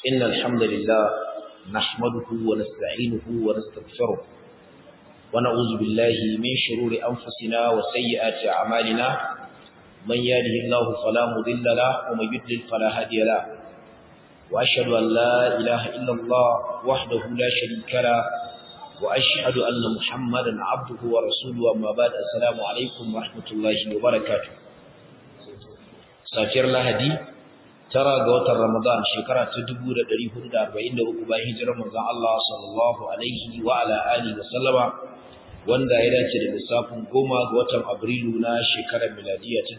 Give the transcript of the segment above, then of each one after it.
إن الحمد لله نحمده ونستعينه ونستغفره ونعوذ بالله من شرور أنفسنا وسيئات أعمالنا من يهده الله فلا مضل له ومن يضلل فلا هادي له وأشهد أن لا إله إلا الله وحده لا شريك له وأشهد أن محمدا عبده ورسوله أما بعد السلام عليكم ورحمة الله وبركاته safiyar lahadi tara ga watan ramadan shekara ta 1443 bayan hijirar manzon Allah sallallahu alaihi wa ala alihi wa sallama wanda ya dace da lissafin goma ga watan abrilu na shekarar miladiya ta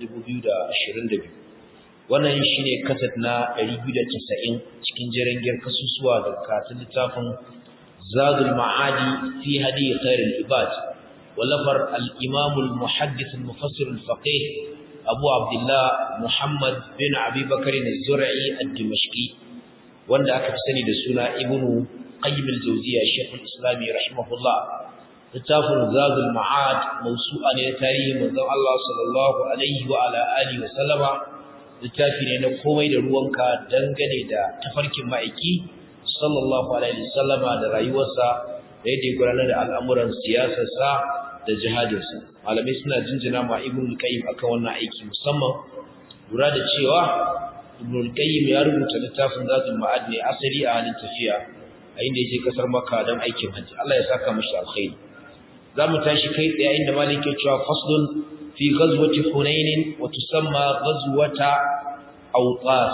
2022 wannan shine kasat na 290 cikin jirangiyar kasusuwa daga katin littafin zadul ma'adi fi hadi khairul ibad wallafar al-imam al-muhaddith al-mufassir al-faqih abu abdullah muhammad bin abi bakari az-zur'i ad-dimashqi wanda aka fi sani da suna ibnu qayyim al-jawziyya shaykhul islam rahimahullah littafin zadul ma'ad mawsu'a ne tarihi manzon Allah sallallahu alaihi wa ala alihi wa sallama littafi ne na komai da ruwanka dangane da tafarkin ma'aiki sallallahu alaihi wa sallama da rayuwarsa da yadda ya gudanar da al'amuran siyasarsa da jihadinsa malamai suna jinjina ma ibn qayyim akan wannan aiki musamman lura da cewa ibn qayyim ya rubuta littafin zatul ma'ad ne asali a halin tafiya a inda yake kasar makka don aikin hajji Allah ya saka mishi alkhairi zamu tashi kai tsaye inda malik ya cewa faslun fi ghazwati hunain wa tusamma ghazwata awtas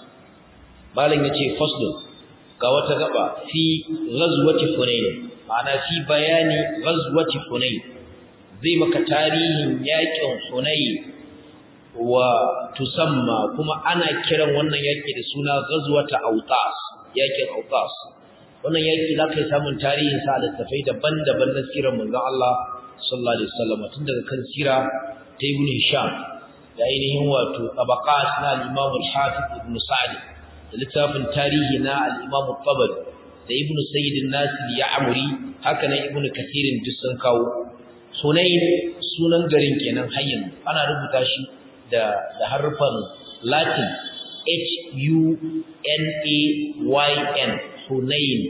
malam yace faslun ga wata gaba fi ghazwati hunain ma'ana fi bayani ghazwati hunain zai maka tarihin yakin Hunayn wa tusamma kuma ana kiran wannan yaki da suna ghazwata Autas yakin Autas wannan yaki zaka yi samun tarihin sa da tafai daban-daban na sirar manzon Allah sallallahu alaihi wasallam tun daga kan sira ta Ibn Hisham da ainihin wato tabaqat na al-Imam al-Hafiz Ibn Sa'd da littafin tarihi na al-Imam al-Tabari da Ibn Sayyid an-Nasir Ya'muri haka nan Ibn Kathir duk sun kawo Hunain sunan garin kenan hayyin ana rubuta shi da da harfan Latin H U N A Y N Hunain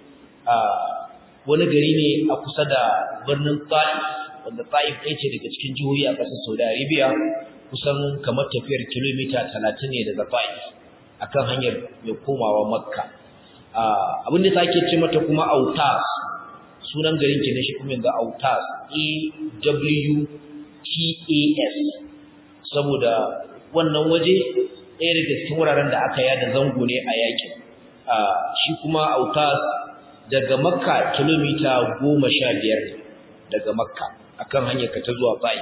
ah wani gari ne a kusa da birnin Taif wanda Taif ɗaya ce daga cikin jihohi a ƙasar Saudi Arabia kusan kamar tafiyar kilomita 30 ne daga Taif akan hanyar mai komawa Makka abin da take ce mata kuma Autas sunan garin kenan shi kuma yanzu Autas A W T A S saboda wannan waje ɗaya daga cikin wuraren da aka yada zango ne a yakin shi kuma Autas daga Makka kilomita goma sha biyar daga Makka akan hanyar ka ta zuwa Ta'if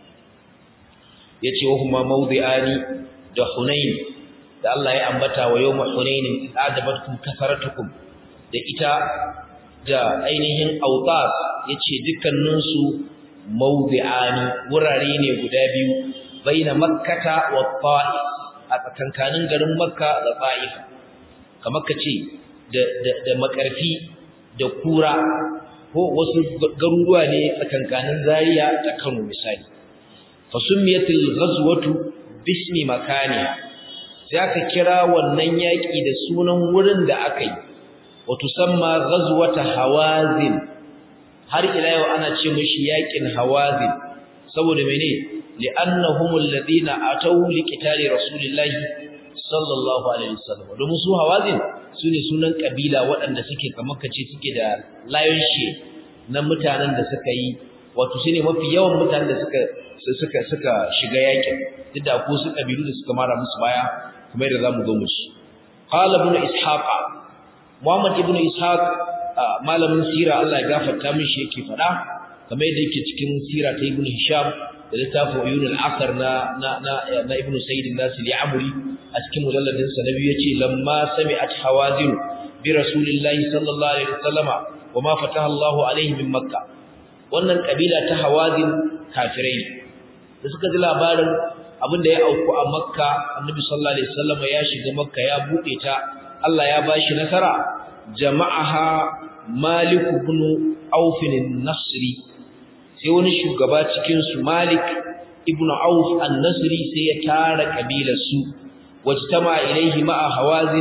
yace wa huma mawdi'ani da Hunain da Allah ya ambata wa yawma Hunain adabatkum kasaratukum da ita da ainihin autas yace dukkaninsu mawdi'ani wurare ne guda biyu baina makkata wa ta'if a tsakankanin garin makka da ta'if kamar kace da da, da makarfi da kura ko wasu garuruwa ne tsakankanin zaria da Kano misali fasummiyatil ghazwatu bismi makaniha sai aka kira wannan yaki da sunan wurin da aka yi وتسمى غزوة هوازن har ila yau ana ce mishi yakin hawazin saboda mene li'annahum alladhina ataw liqitali rasulillahi sallallahu alaihi wasallam domin su hawazin sune sunan kabila waɗanda suke kamar kace suke da lion share na mutanen da suka yi wato shine mafi yawan mutanen da suka suka suka shiga yakin duk da ko su kabilu da suka mara musu baya kamar da zamu zo musu qala ibn ishaqa Muhammad ibn Ishaq malamin sira Allah ya gafarta mishi yake fada kamar yadda yake cikin sira ta Ibn Hisham da littafin Uyun al-Akhar na na na Ibn Sayyid an-Nasir al-Amri a cikin mujalladin sa nabi yace lamma sami'at hawazin bi rasulillahi sallallahu alaihi wasallama wama fataha Allahu alaihi min Makka wannan kabila ta hawazin kafirai da suka ji labarin abin da ya auku a Makka Annabi sallallahu alaihi wasallama ya shiga Makka ya bude ta Allah ya bashi nasara jama'aha Malik ibn Auf an-Nasri sai wani shugaba cikin su Malik ibn Auf an-Nasri sai ya tara kabilar su wajtama ilaihi ma'a Hawazin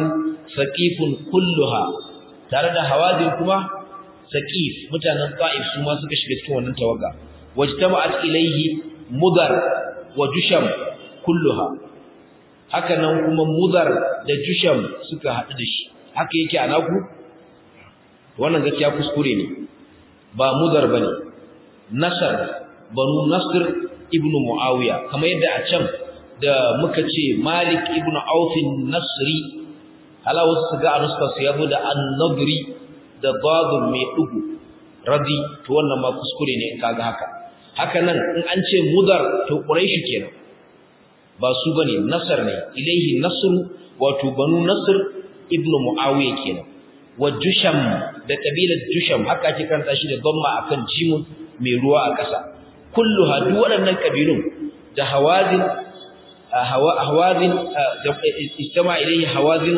saqifun kulluha tare da hawazin kuma saqif mutanen ta'if su ma suka shiga cikin wannan tawaga wajtama'at ilayhi mudar wa jusham kulluha haka nan kuma mudar da jusham suka haɗu da shi haka yake a naku wannan gaskiya kuskure ne ba mudar bane nasar banu nasr ibnu muawiya kamar yadda a can da muka ce malik ibnu auf nasri hala wasu su ga a nuskar su yabo da an-nadri da dadun mai dugu radi to wannan ma kuskure ne in kaga haka haka nan in an ce mudar to quraishi kenan ba su bane nasar ne ilaihi nasru wato banu nasr ibnu muawiya kenan wa jusham da kabilar jusham haka ake karanta shi da damma akan jimun mai ruwa a ƙasa kulluha duk waɗannan kabilun da hawazin hawazin da istama ilaihi hawazin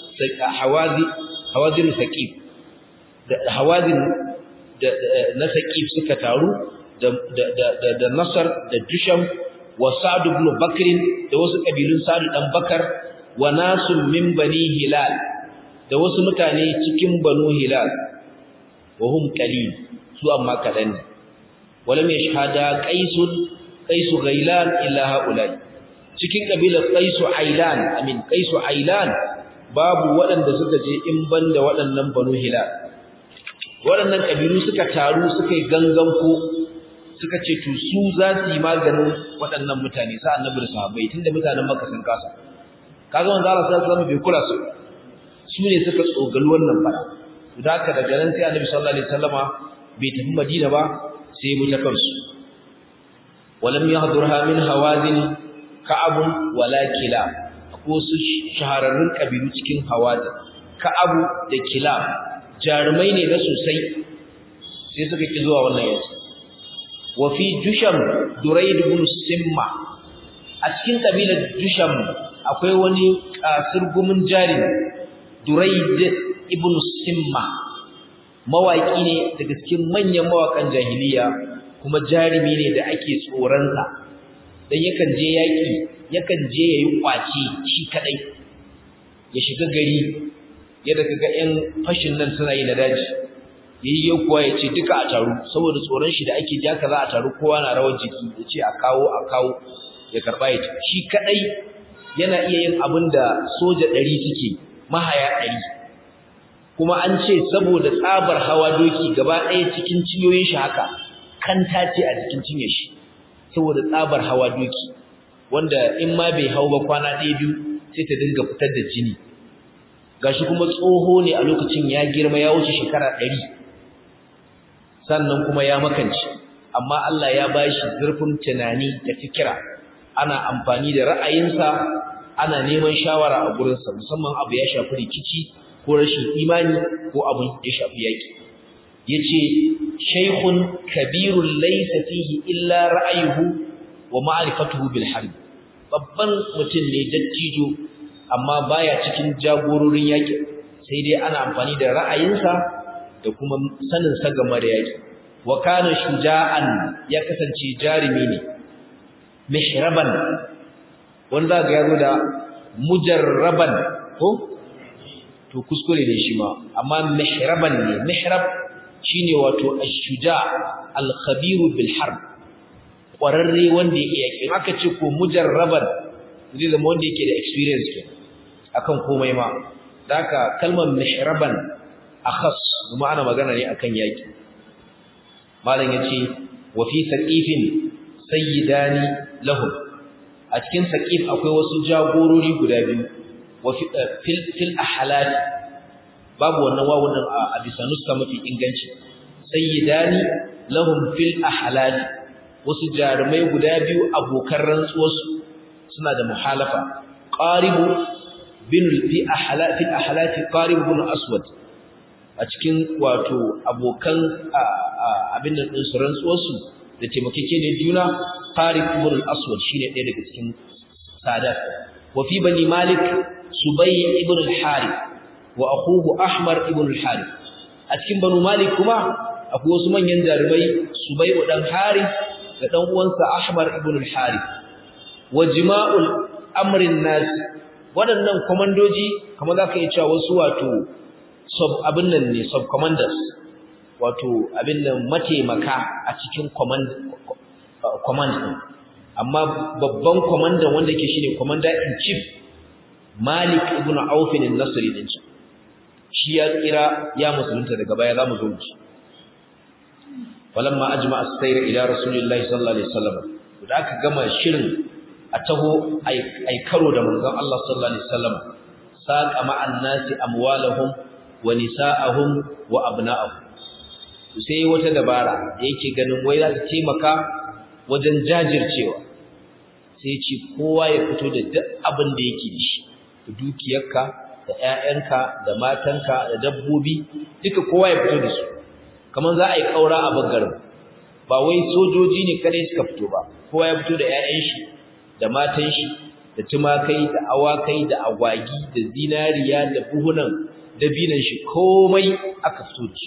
hawazi hawazin saqif da hawazin da na saqif suka taru da da da nasar da jusham wa sa'd ibn bakr da wasu kabilun sa'd dan bakar wa nasun min bani hilal da wasu mutane cikin banu hilal wa hum qalil su amma kadan ne wala mai shahada qaisun qaisu ghailan illa haulai cikin kabilar qaisu ailan amin qaisu ailan babu waɗanda suka je in banda waɗannan banu hilal waɗannan kabilu suka taru suka yi gangan ko suka ce to su za su yi maganin waɗannan mutane sa annabi da sahabbai tunda mutanen makka sun kasa kaga manzo Allah sallallahu alaihi wasallam bai kula su su ne suka tsogali wannan fada da haka daga nan sai annabi sallallahu alaihi wasallama bai tafi madina ba sai mu ta kansu walam yahdurha min hawazin ka'ab wala kila ko su shahararrun kabilu cikin hawazin ka'ab da kila jarumai ne na sosai sai suka ki zuwa wannan yanzu wa fi jusham duraid ibn simma a cikin kabilar jusham akwai wani kasurgumin jari duraid ibn simma mawaki ne daga cikin manyan mawakan jahiliya kuma jarumi ne da ake tsoronsa dan yakan je yaki yakan je yayi kwaci shi kadai ya shiga gari yadda kaga ƴan fashin nan suna yi na daji yayi yau kuwa ya ce duka a taru saboda tsoron shi da ake ja kaza a taru kowa na rawar jiki ya ce a kawo a kawo ya karba ya shi kadai yana iya yin abin da soja ɗari suke mahaya ɗari kuma an ce saboda tsabar hawa doki gaba ɗaya cikin cinyoyin shi haka kanta ce a cikin cinye shi saboda tsabar hawa doki wanda in ma bai hau ba kwana ɗaya biyu sai ta dinga fitar da jini gashi kuma tsoho ne a lokacin ya girma ya wuce shekara ɗari sannan kuma ya makance amma Allah ya bashi zurfin tunani da fikira ana amfani da ra'ayinsa ana neman shawara a gurinsa musamman abu ya shafi rikici ko rashin imani ko abu ya shafi yaki yace shaykhun kabirun laysa fihi illa ra'ayuhu wa ma'rifatuhu bil harb babban mutum ne dattijo amma baya cikin jagororin yaki sai dai ana amfani da ra'ayinsa da kuma sanin sa game da yaki wa kana shuja'an ya kasance jarimi ne mihraban wanda ga yazo da mujarraban ko to kuskure ne shi ma amma mihraban ne mihrab shine wato ash-shuja al-khabir bil harb kwararre wanda yake yake aka ce ko mujarraban zai zama wanda yake da experience ke akan komai ma daka kalmar mihraban akhas kuma ana magana ne akan yaki malam yace wa fi saqifin sayyidani lahum a cikin saqif akwai wasu jagorori guda biyu wa fil fil ahlat babu wannan wawun nan a bisa nuska mafi inganci sayyidani lahum fil ahlat wasu jarumai guda biyu abokan rantsuwarsu suna da muhalafa qaribu bin fi ahlat fil ahlat qarib bin aswad a cikin wato abokan abin da din su rantsuwarsu da taimakeke ne juna qarib bin aswad shine ɗaya daga cikin sadat wa fi bani malik subay ibn al-harith wa akhuhu ahmar ibn al-harith a cikin banu malik kuma akwai wasu manyan jarumai subay dan harith da dan uwansa ahmar ibn al-harith wa jima'ul amrin nas waɗannan komandoji kamar za ka yi cewa wasu wato sub abin nan ne sub commanders wato abin nan mataimaka a cikin command command amma babban kwamandan wanda ke shine commander in chief Malik ibn Auf al-Nasri din shi ya kira ya musulunta daga baya zamu zo mu falamma ajma as-sayr ila rasulillahi sallallahu alaihi wasallam da aka gama shirin a taho ai karo da manzon Allah sallallahu alaihi wasallam saqa ma'an nasi amwalahum wa nisa'ahum wa abna'ahum sai wata dabara da yake ganin wai za ta taimaka wajen jajircewa sai ce kowa ya fito da duk abin da yake da shi da dukiyarka da ƴaƴanka da matanka da dabbobi duka kowa ya fito da su kamar za a yi kaura a bangaren ba wai sojoji ne kadai suka fito ba kowa ya fito da ƴaƴan shi da matan shi da tumakai da awakai da agwagi da zinariya da buhunan dabinan shi komai aka fito da shi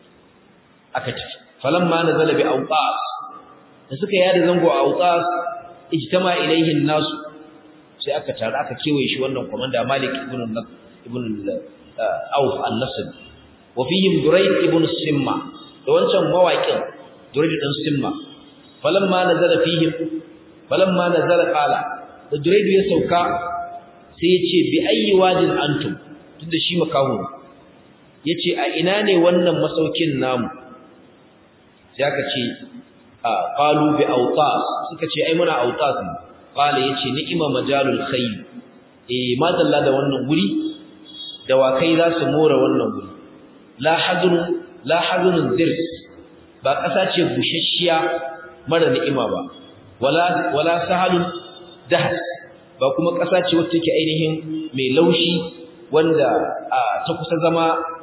aka tafi falamma nazala bi awqas da suka yada zango a awqas ijtama ilayhi an-nas sai aka tare aka kewaye shi wannan komanda Malik ibn ibn Auf an-Nasr wa fihim Durayd ibn Simma da wancan mawaƙin Durayd ibn Simma falamma nazala fihim falamma nazala qala da Durayd ya sauka sai ya ce bi ayyi wajin antum tunda shi makahu yace a ina ne wannan masaukin namu sai aka ce qalu bi awtas suka ce ai muna awtas ne qala yace ni'ima majalul khayl eh madalla da wannan guri dawakai za su more wannan guri la hazun la hazun dirs ba kasa ce bushashiya mara ni'ima ba wala wala sahalun dahs ba kuma kasa ce wacce take ainihin mai laushi wanda ta kusa zama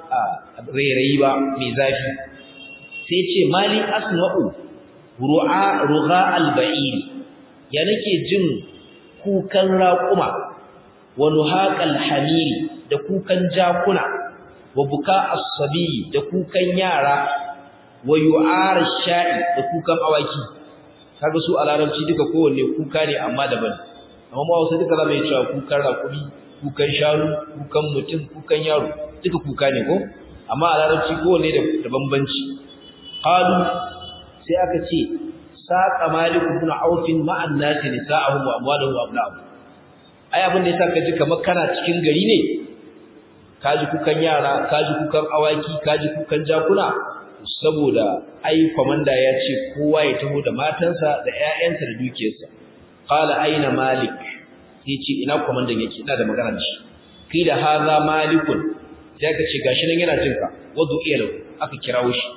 rairayi ba mai zafi sai ce mali asma'u ru'a rugha al-ba'ir ya nake jin kukan raquma wa nuhaqal hamiri da kukan jakuna wa buka as-sabi da kukan yara wa yu'ar sha'i da kukan awaki kaga su a larabci duka kowanne kuka ne amma daban amma ma wasu duka zamu yi cewa kukan raƙumi kukan shanu kukan mutum kukan yaro duka kuka ne ko amma a larabci kowanne da bambanci qalu sai aka ce saqa malik ibn auf ma'an nas nisa'ahum wa amwaluhum wa abna'uhum ai abin da yasa kaji kamar kana cikin gari ne kaji kukan yara kaji kukan awaki kaji kukan jakuna saboda ai komanda ya ce kowa ya taho da matansa da ƴaƴansa da dukiyarsa qala aina malik sai ce ina komandan yake ina da magana da shi kila hadha malikun sai ka ce gashi nan yana jinka wadu iyalu aka kirawo shi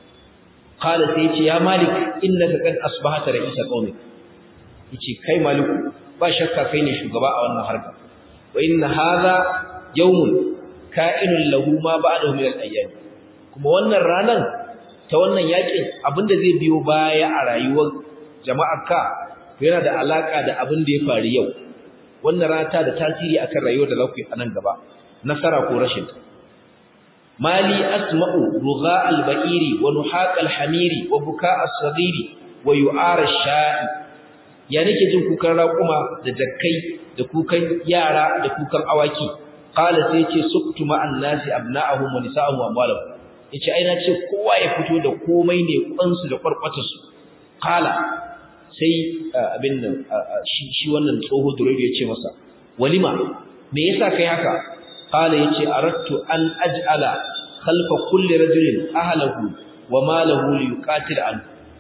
qala sai ce ya malik innaka qad asbahata ra'isa qaumik yace kai maliku ba shakka kai ne shugaba a wannan harka wa inna hadha yawmun ka'inun lahu ma ba'dahu min al-ayyam kuma wannan ranan ta wannan yakin abinda zai biyo baya a rayuwar jama'arka yana da alaka da abin da ya faru yau wannan rana ta da tasiri akan rayuwar da za ku yi a nan gaba nasara ko rashin ta mali asma'u rugha al-ba'iri wa nuhaq al-hamiri wa buka as-saghiri wa yu'ar ash-sha'i ya nake jin kukan raƙuma da jakkai da kukan yara da kukan awaki qala sai yace suktu ma'an nasi abna'ahum wa nisa'ahum wa amwalahum yace ai na ce kowa ya fito da komai ne kwansu da kwarkwatarsu qala sai abin nan shi shi wannan tsoho duraydu yace masa walima me yasa kai haka qala yace aradtu an aj'ala khalfa kulli rajulin ahlahu wa malahu liyuqatil an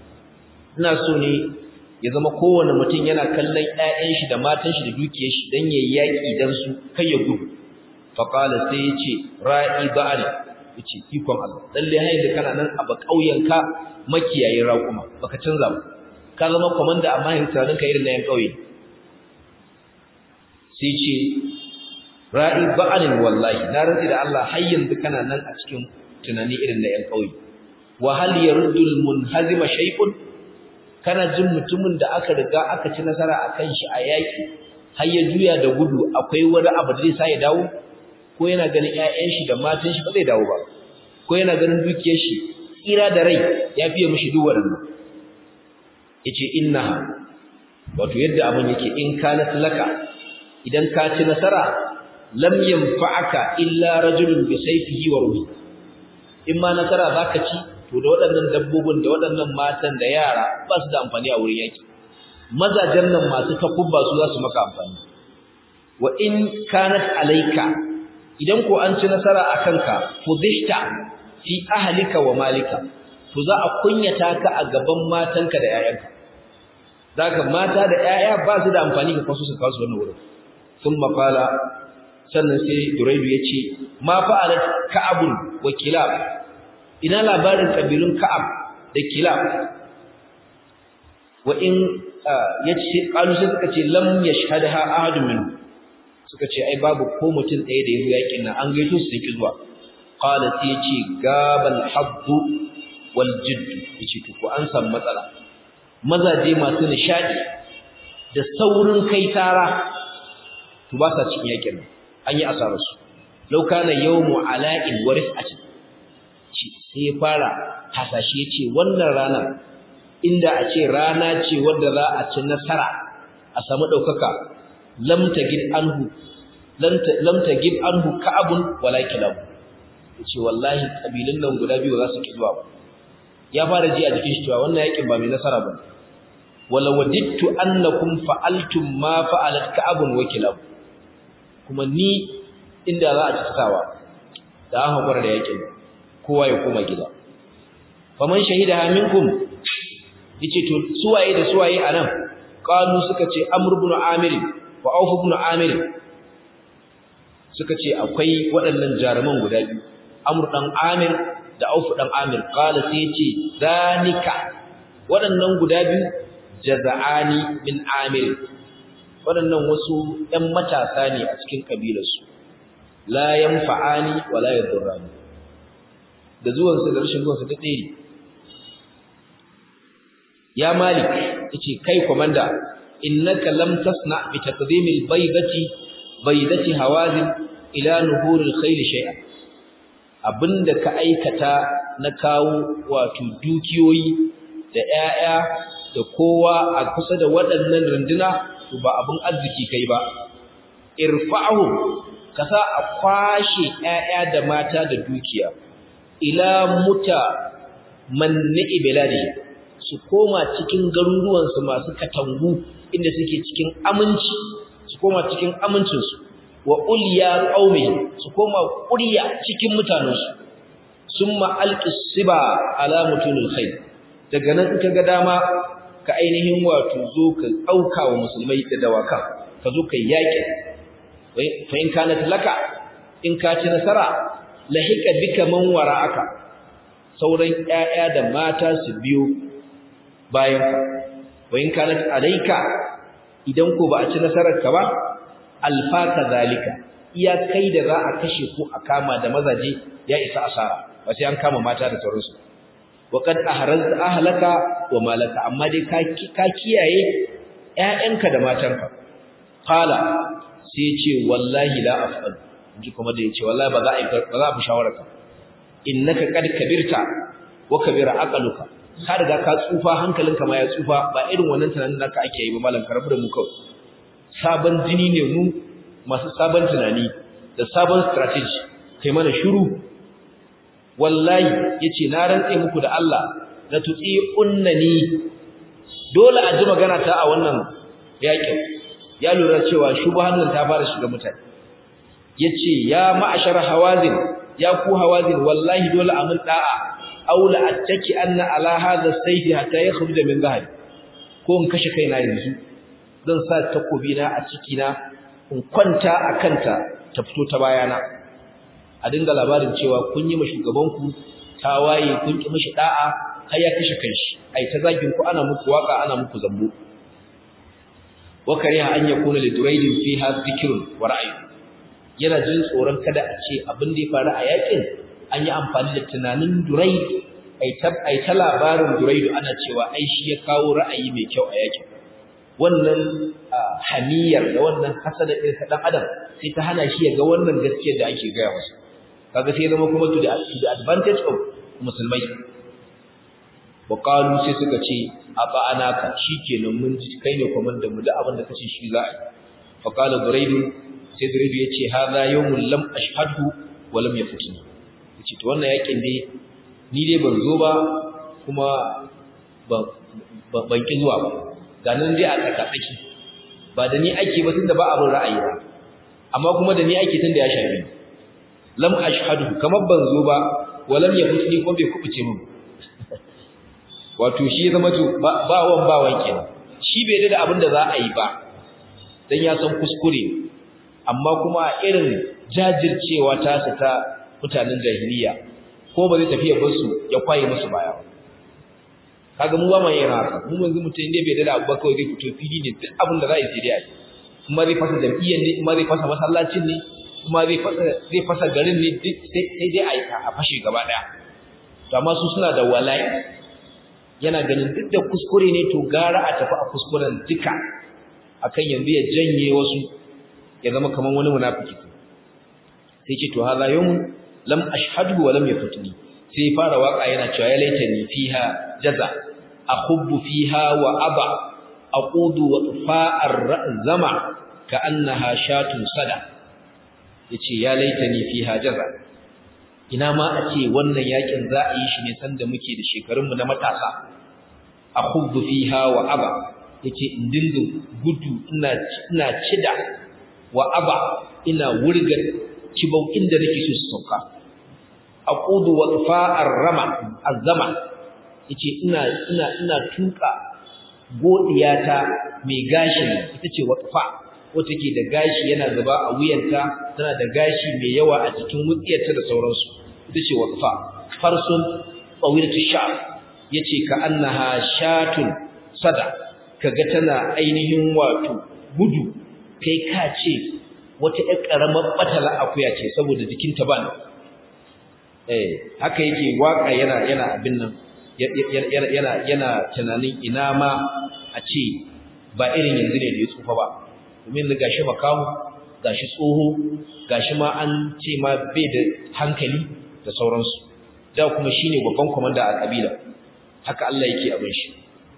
ina so ne ya zama kowanne mutum yana kallon ƴaƴan shi da matan shi da dukiyar shi dan yayi yaki dan su kai ya gudu fa qala sai yace ra'i ba'ari yace ikon Allah lalle hayin da kana nan a ba kauyenka makiyayin raƙuma baka canza ba ka zama komanda amma yin tunanin ka irin na yan kauye sai ce ra'i ba'alin wallahi na rantsi da Allah har yanzu kana nan a cikin tunani irin na yan kauye wa hal yaruddul munhazima shay'un kana jin mutumin da aka riga aka ci nasara akan shi a yaki har ya juya da gudu akwai wani abu da zai sa ya dawo ko yana ganin ƴaƴan shi da matan shi ba zai dawo ba ko yana ganin dukiyar shi tsira da rai ya fiye mishi duk waɗannan yace innaha wato yadda abin yake in kanat laka idan ka ci nasara lam yanfa'aka illa rajulun bi sayfihi wa ruhi in ma nasara zaka ci to da waɗannan dabbobin da waɗannan matan da yara ba su da amfani a wurin yaki mazajen nan masu takubba su za su maka amfani wa in kanat alayka idan ko an ci nasara akan ka fudhihta fi ahlika wa malika to za a kunyata ka a gaban matanka da 'ya'yanka zaka mata da 'ya'ya ba su da amfani ga kasu su kawo su wannan wurin sun maqala sannan sai duraidu ya ce ma fa'alat ka'abun wa kilab ina labarin kabilun ka'ab da kilab wa in yace qalu sai suka ce lam yashhadha ahadun min suka ce ai babu ko mutum ɗaya da yayi yakin nan an gaito su ki zuwa qala sai yace gabal hadd wal jidd yace to ko an san matsala mazaje masu nishadi da saurin kai tara to ba sa cikin yakin nan an yi asararsu lau kana yawmu ala'in wa rif'atin sai fara hasashe yace wannan rana inda a ce rana ce wadda za a ci nasara a samu daukaka lam tagid anhu lam tagid anhu ka'abun wala kilab yace wallahi kabilun nan guda biyu za su ki zuwa ba ya fara ji a jikin shi cewa wannan yakin ba mai nasara ba wala wadittu annakum fa'altum ma fa'alat ka'abun wa kilab kuma ni inda za a ci tsawa da an haƙura da yakin kowa ya koma gida faman shahida minkum yace to suwaye da suwaye anan qalu suka ce amr ibn amir wa auf ibn amir suka ce akwai waɗannan jaruman guda biyu amr dan amir da auf dan amir qala sai yace zanika waɗannan guda biyu jaza'ani min amir waɗannan wasu ɗan matasa ne a cikin kabilarsu la yanfa'ani wa la yadurrani da zuwansu da rashin zuwansu duk ɗaya ya malik yace kai komanda innaka lam tasna bi taqdimil baydati baydati hawazin ila nuhuril khayl shay'a abinda ka aikata na kawo wato dukiyoyi da 'ya'ya da kowa a kusa da waɗannan runduna to ba abin arziki kai ba irfa'u kasa a kwashe ƴaƴa da mata da dukiya ila muta manni biladi su koma cikin garuruwan su masu katangu inda suke cikin aminci su koma cikin amincin su wa ulya qaumi su koma ƙurya cikin mutanen su summa alqisiba ala mutunil khair daga nan in kaga dama ka ainihin wato zo ka auka wa musulmai da dawaka ka zo ka yaki fa in kanat laka in ka ci nasara lahika bika man wara'aka sauran ƴaƴa da mata su biyo bayan ka wa in kanat alayka idan ko ba a ci nasarar ka ba alfaka zalika iya kai da za a kashe ko a kama da mazaje ya isa asara ba sai an kama mata da sauransu wa kad ahrazta ahlaka wa malaka amma dai ka kiyaye ƴaƴanka da matanka qala sai ce wallahi la afal ji kuma da yace wallahi ba za a ba za a fi shawararka innaka qad kabirta wa kabira aqaluka ka riga ka tsufa hankalinka ma ya tsufa ba irin wannan tunanin da ka ake yi ba malam karabu da mu kawai sabon jini ne mu masu sabon tunani da sabon strategy kai mana shiru wallahi yace na rantse muku da Allah la tuti unnani dole a ji magana ta a wannan yakin ya lura cewa shubhan nan ta fara shiga mutane yace ya ma'ashar hawazin ya ku hawazin wallahi dole a mun da'a aula attaki anna ala hadha sayfi hatta yakhruja min dhahri ko in kashe kaina yanzu zan sa takobi na a ciki na in kwanta akanta ta fito ta bayana a dinga labarin cewa kun yi ma shugabanku tawaye kun ki mishi da'a har ya kashe kanshi ai ta zagin ku ana muku waka ana muku zambo wa kariha an yakuna li duraidin fiha dhikrun wa ra'y yana jin tsoron kada a ce abin da ya faru a yakin an yi amfani da tunanin duraid ai ta ai ta labarin duraidu ana cewa ai shi ya kawo ra'ayi mai kyau a yakin wannan hamiyar da wannan hasada ɗin ta dan adam sai ta hana shi ya ga wannan gaskiyar da ake gaya masa kaga sai zama kuma to the advantage of musulmai wa qalu sai suka ce aba anaka shikenan mun ji kai ne komandan mu da abin da kace shi za a fa qala burayd sai burayd yace hadha yawmun lam ashhadhu wa lam yafutni yace to wannan yakin dai ni dai ban zo ba kuma ban ki zuwa ba ga nan dai a tsakatsaki ba da ni ake ba tunda ba abin ra'ayi ba amma kuma da ni ake tunda ya shafi lam ashhadu kamar ban zo ba walam yafutni ko bai kubuce min wato shi zama to ba wan ba wan kenan shi bai da abin da za a yi ba dan ya san kuskure amma kuma irin jajircewa ta su ta mutanen jahiliya ko ba zai tafi ya bar su ya kwaye musu baya kaga mu ba mai yin haka mu yanzu mutum ne bai da abu ba kawai zai fito fili ne duk abin da za a yi sai dai a yi kuma zai fasa jam'iyyar ne kuma zai fasa masallacin ne kuma zai fasa zai fasa garin ne duk sai dai a yi a fashe gaba daya to amma su suna da wala'i yana ganin duk da kuskure ne to gara a tafi a kuskuren duka akan yanzu ya janye wasu ya zama kaman wani munafiki sai ce to hadha yawm lam ashhadu wa lam yafutni sai fara waka yana cewa ya laitani fiha jaza akhubbu fiha wa aba aqudu wa fa'ar zama ka'annaha shatun sada yace ya laitani fiha jaza ina ma a ce wannan yakin za a yi shi ne sanda muke da shekarunmu na matasa akhubbu fiha wa aba yace in dinga gudu ina ina cida wa aba ina wurga kibau inda nake so su sauka aqudu wa fa'ar rama azama yace ina ina ina tuka godiyata mai gashi ita ce waqfa wata ke da gashi yana zuba a wuyanta tana da gashi mai yawa a cikin wutsiyarta da sauransu ita ce waqfa farsun tawilatu sha yace ka annaha shatun sada kaga tana ainihin wato gudu kai ka ce wata ƴar ƙaramar batala akuya ce saboda jikinta ba eh haka yake waka yana yana abin nan yana yana tunanin ina ma a ce ba irin yanzu ne da ya tsufa ba domin da gashi makamu gashi tsoho gashi ma an ce ma bai da hankali da sauransu da kuma shine babban komanda a kabila haka Allah yake abin shi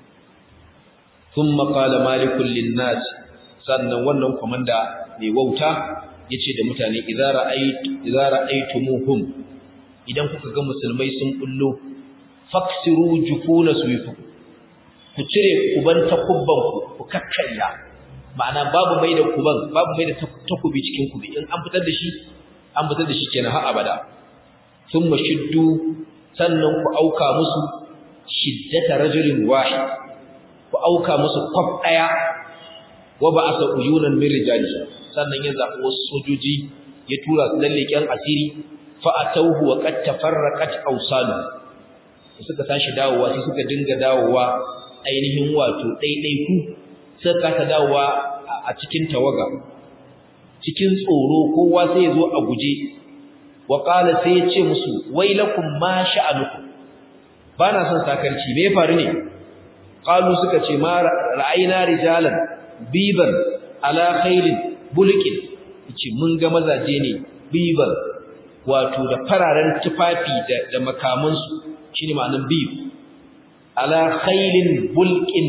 thumma qala malikul linnas sannan wannan komanda mai wauta yace da mutane idza ra'aytu idza ra'aytumuhum idan kuka ga musulmai sun bullo faksiru jufuna suyufu ku cire kuban takubban ku ku kakkarya ma'ana babu mai da kuban babu mai da takubi cikin kubi in an fitar da shi an fitar da shi kenan har abada thumma shiddu sannan ku auka musu shiddata rajulin wahid ku auka musu kwaf daya wa ba'asa uyunan min rijali sannan ya zaɓi wasu sojoji ya tura su lalleken asiri fa atawhu wa qad tafarraqat awsalu suka tashi dawowa sai suka dinga dawowa ainihin wato ɗaiɗaiku suka kasa dawowa a cikin tawaga cikin tsoro kowa sai ya zo a guje wa qala sai ya ce musu wailakum ma sha'anukum bana son sakarci me faru ne qalu suka ce ma ra'ayna rijalan biban ala khailin bulqin yace mun ga mazaje ne biban wato da fararen tufafi da da makamansu shine ma'anar bib ala khailin bulqin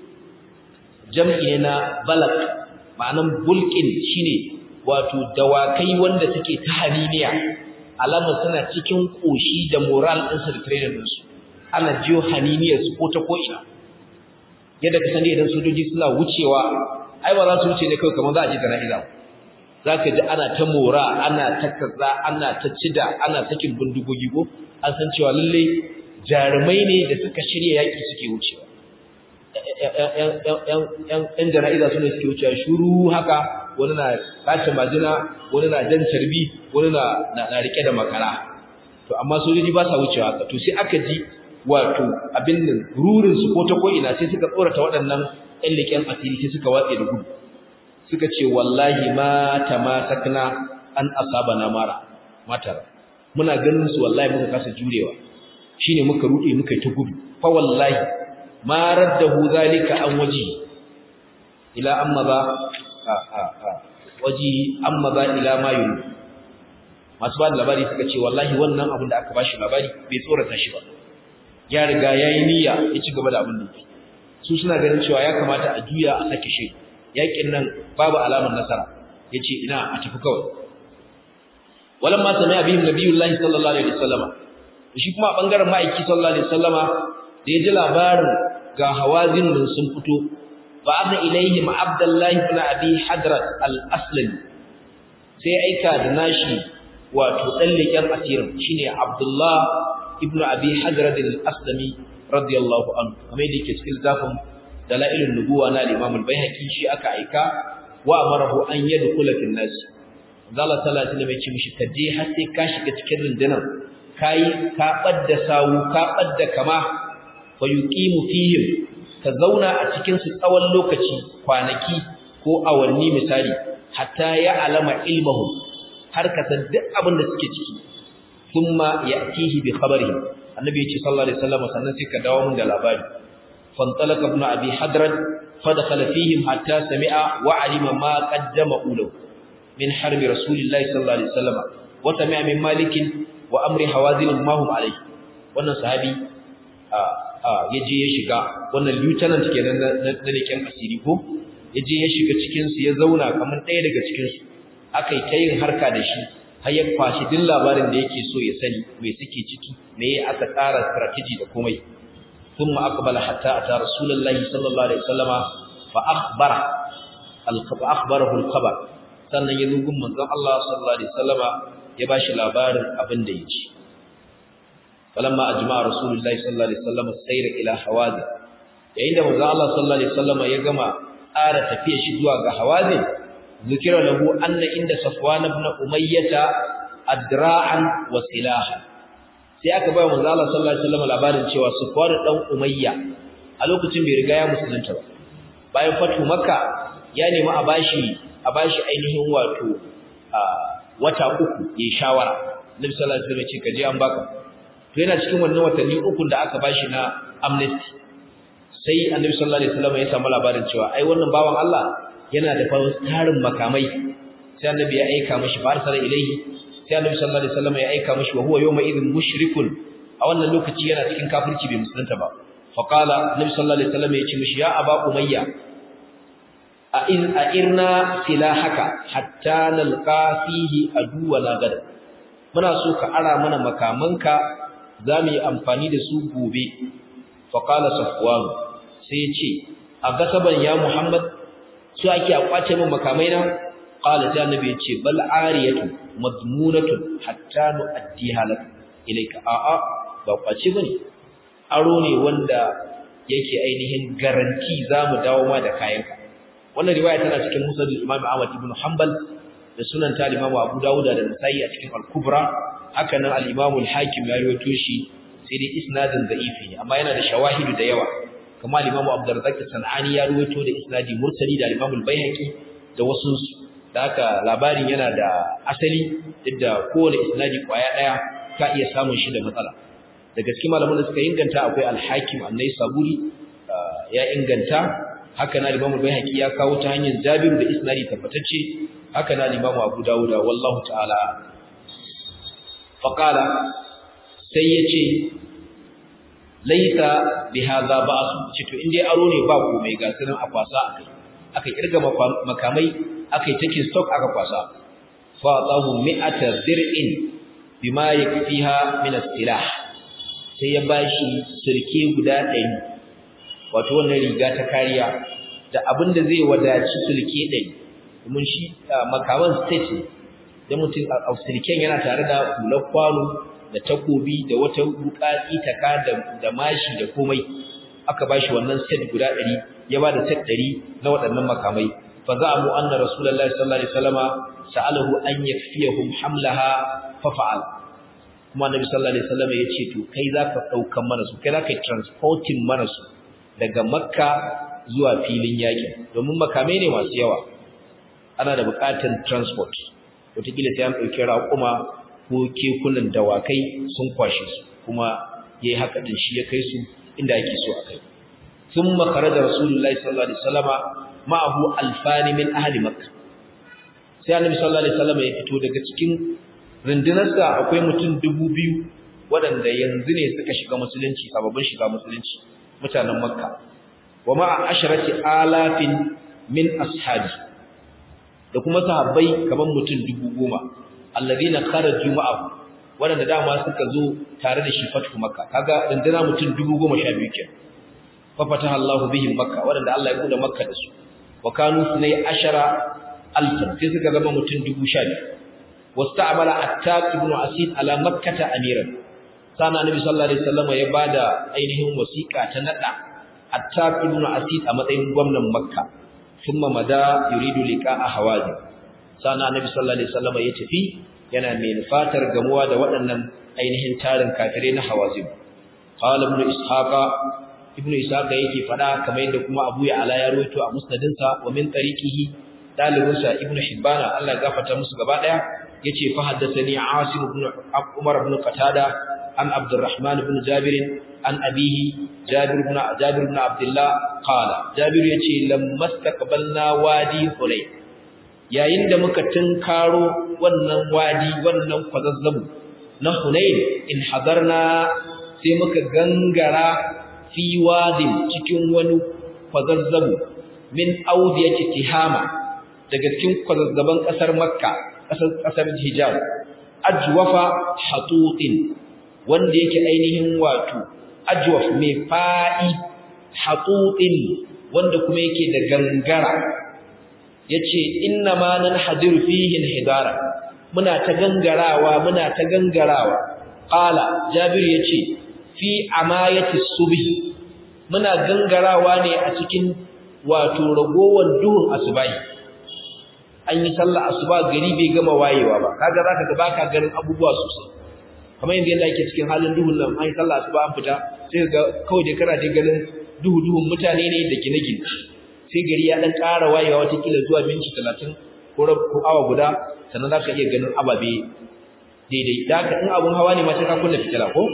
jam'i ne na balak ma'anar bulqin shine wato dawakai wanda suke ta haniniya alamar suna cikin koshi da moral ɗinsu da training ɗinsu ana jiyo haniniyarsu ko ta ko'ina yadda ka sani idan sojoji suna wucewa ai ba za su wuce ne kawai kamar za a je jana'iza za ka ji ana ta mora ana ta kaza ana ta cida ana sakin bindigogi ko an san cewa lallai jarumai ne da suka shirya yaƙi suke wucewa ‘yan jana'iza su ne suke wucewa shuru haka wani na kashe majina wani na jan carbi wani na rike da makara to amma sojoji ba sa wucewa haka to sai aka ji wato abin nan rurinsu ko ta ko'ina sai suka tsorata waɗannan ‘yan leƙen asiri sai suka watse da gudu suka ce wallahi ma ta ma sakna an asaba na mara matar muna ganin su wallahi muka kasa jurewa shine muka rude muka yi ta gudu fa wallahi ma raddahu zalika an waji ila amma ba a a a waji amma ba ila ma yuru masu ba da labari suka ce wallahi wannan abin da aka bashi labari bai tsorata shi ba ya riga yayi niyya ya ci gaba da abin da yake su suna ganin cewa ya kamata a juya a sake shi yakin nan babu alamar nasara yace ina a tafi kawai walamma sami'a bihim nabiyullahi sallallahu alaihi wasallama shi kuma bangaren ma'aiki sallallahu alaihi wasallama da ya ji labarin ga hawazin nan sun fito ba'atha ilaihim abdullahi ibn abi hadrat al-aslami sai aika da nashi wato dan leken asirin shine abdullah ibn abi hadrat al-aslami radiyallahu anhu kamar yadda yake cikin zafin dalailun nubuwa na al-imam al-baihaqi shi aka aika wa amarahu an yadkhula fil nas Allah sallallahu alaihi wasallam ya ce mishi kaje har sai ka shiga cikin rundunar kai ka badda sawu ka badda kama fa yuqimu fihim ka zauna a cikin su tsawon lokaci kwanaki ko awanni misali hatta ya alama ilmahu har ka san duk abin da suke ciki thumma ya'tihi bi khabarihi annabi yace sallallahu alaihi wasallam sannan sai ka dawo mun da labari fantalaka ibn abi hadrat fadakhala fihim hatta sami'a wa alima ma qaddama ulahu min harbi rasulillahi sallallahu alaihi wasallam wa sami'a min malikin wa amri hawazin ma hum alaihi wannan sahabi ya je ya shiga wannan lieutenant kenan na leken asiri ko ya je ya shiga cikin su ya zauna kamar ɗaya daga cikin su akai ta yin harka da shi har ya kwashi duk labarin da yake so ya sani me suke ciki me aka tsara strategy da komai thumma aqbala hatta ata rasulullahi sallallahu alaihi wasallama fa akhbara al-khabar akhbarahu al-khabar sannan ya zo gun manzon Allah sallallahu alaihi wasallama ya bashi labarin abin da yake falamma ajma'a rasulullahi sallallahu alaihi wasallam sayra ila hawazin yayin da manzo Allah sallallahu alaihi wasallam ya gama ƙara tafiya shi zuwa ga hawazin zikira lahu anna inda safwan ibn umayyah adra'an wa silaha sai aka bayar manzo Allah sallallahu alaihi wasallam labarin cewa safwan dan umayya a lokacin bai riga ya musulunta ba bayan fatu makka ya nemi a bashi a bashi ainihin wato wata uku ya shawara nabi sallallahu alaihi wasallam ya ce kaje an baka to yana cikin wannan watanni uku da aka bashi na amnesty sai annabi sallallahu alaihi wasallam ya samu labarin cewa ai wannan bawan Allah yana da tarin makamai sai annabi ya aika mishi farsala ilaihi sai annabi sallallahu alaihi wasallam ya aika mishi wa huwa yawma idhin mushrikun a wannan lokaci yana cikin kafirci bai musulunta ba fa qala annabi sallallahu alaihi wasallam ya ce mishi ya aba umayya a in a irna silahaka hatta nalqa fihi aduwana gada muna so ka ara mana makamanka za mu yi amfani da su gobe faƙala safwan sai ce a gasaban ya muhammad su ake a kwace min makamai na ƙala sai annabi ya ce bal ariyatu madmunatu hatta nu'addi halaka ilayka a'a ba kwace bane aro ne wanda yake ainihin garanti za mu dawo ma da kayanka wannan riwaya tana cikin musnad imam ahmad ibn hanbal da sunan ta Imam Abu Dawud da Nasa'i a cikin Al-Kubra haka nan al-Imam al-Hakim ya rawaito shi sai dai isnadin da'ifi ne amma yana da shawahidu da yawa kuma al-Imam Abdurrazzaq Sanani ya rawaito da isnadi mursali da al-Imam al-Baihaqi da wasu da haka labarin yana da asali duk kowane isnadi kwaya daya ka iya samun shi da matsala daga cikin malaman da suka inganta akwai al-Hakim an-Naisaburi ya inganta haka na Imam al-Baihaqi ya kawo ta hanyar Jabir da isnadi tabbatacce haka na Imam Abu Dawud wallahu ta'ala faqala sai yace laita bi hadha ba'su ce to indai aro ne ba komai ga sunan a kwasa akai aka kirga makamai akai take stock aka kwasa fa tahu mi'ata dir'in bima yakfiha min as-silah sai ya bashi sirke guda 100 wato wannan riga ta kariya da abinda zai wadaci sirke 100 domin shi makaman state ne da mutum a sirken yana tare da hular kwano da takobi da wata bukati taka da da mashi da komai aka bashi wannan set guda 100 ya bada set 100 na waɗannan makamai fa za'amu anna rasulullahi sallallahu alaihi wasallama sa'alahu an yakfiyahum hamlaha fa fa'al kuma annabi sallallahu alaihi wasallama yace to kai zaka daukan mana su kai zaka transporting mana su daga makka zuwa filin yaki domin makamai ne masu yawa ana da buƙatar transport wataƙila sai an ɗauki raƙuma ko kekunan dawakai sun kwashe su kuma yayi haka din shi ya kai su inda ake so a kai thumma kharaja rasulullahi sallallahu alaihi wasallama ma'ahu alfani min ahli makkah sai annabi sallallahu alaihi wasallama ya fito daga cikin rundunarsa akwai mutum dubu biyu waɗanda yanzu ne suka shiga musulunci sababbin shiga musulunci mutanen makka wa ma'a asharati alafin min ashabi da kuma sahabbai kaman mutum dubu goma alladhina kharaju ma'ahu wanda dama suka zo tare da shi fatu makka kaga dandana mutum dubu goma sha biyu kenan fa fataha Allahu bihim makka wanda Allah ya buɗe makka da su wa kanu sunai ashara alfan sai suka zama mutum dubu sha biyu wasta'mala attab ibn asid ala makkata amiran sana nabi sallallahu alaihi wasallam ya bada ainihin wasiqa ta nada attab ibn asid a matsayin gwamnan makka thumma mada yuridu liqa'a hawazin sana nabi sallallahu alaihi wasallam ya tafi yana mai fatar gamuwa da waɗannan ainihin tarin kafirai na hawazin qala ibn ishaqa ibn ishaqa yake fada kamar yadda kuma abu ya ala ya rawaito a musnadinsa wa min tariqihi dalibinsa ibn hibbana Allah ya gafarta musu gaba daya yace fa haddathani asim ibn umar ibn qatada an abdurrahman ibn jabir an abihi jabir ibn jabir ibn abdullah qala jabir yace lamma istaqbalna wadi hulay yayin da muka tunkaro wannan wadi wannan kwazazzabu na hunain in hadarna sai muka gangara fi wadin cikin wani kwazazzabu min audiyati tihama daga cikin kwazazzaban kasar makka kasar kasar hijaz ajwafa hatutin wanda yake ainihin wato ajwaf mai fa'i hatutin wanda kuma yake da gangara yace inna ma nan hadir fihi hidara muna ta gangarawa muna ta gangarawa qala jabir yace fi amayati subhi muna gangarawa ne a cikin wato ragowar duhun asubai an yi sallah asuba gari bai gama wayewa ba kaga zaka ga baka ganin abubuwa sosai kamar yadda yanda yake cikin halin duhun nan an yi sallah asuba an fita sai ga kawai dai kana dai ganin duhu duhun mutane ne da gine-gine sai gari ya dan ƙara wayewa wata kila zuwa minti 30 ko ko awa guda sannan zaka iya ganin ababe daidai da haka in abun hawa ne ma sai ka kunna fitila ko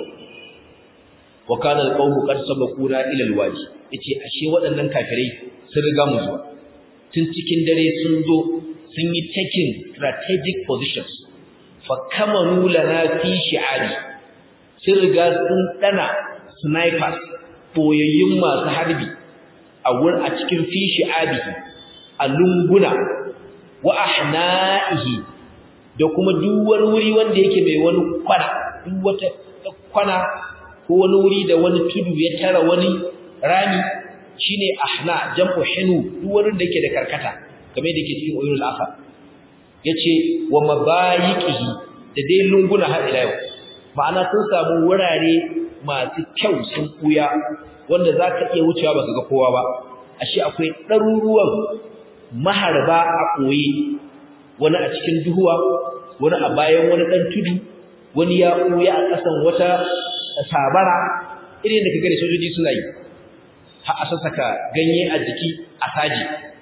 wa kana alqawmu qad sabaquna ila alwadi yace ashe waɗannan kafirai sun riga mu zuwa tun cikin dare sun zo sun yi taking strategic positions fa kamaru lana fi shi'ari sun riga sun dana snipers boyayyun masu harbi a wurin a cikin fi shi'abihi a lunguna wa ahna'ihi da kuma duk wani wuri wanda yake mai wani kwana duk wata kwana ko wani wuri da wani tudu ya tara wani rami shine ahna jam'u hinu duk wurin da yake da karkata kamar da yake cikin uyunul afa yace wa mabayiqihi da dai lunguna har ila yau ma'ana sun samu wurare masu kyau sun kuya wanda zaka iya wucewa baka ga kowa ba ashe akwai ɗaruruwan maharba a koyi wani a cikin duhuwa wani a bayan wani dan tudu wani ya kuya a kasan wata sabara irin da kaga da sojoji suna yi har a saka ganye a jiki a saji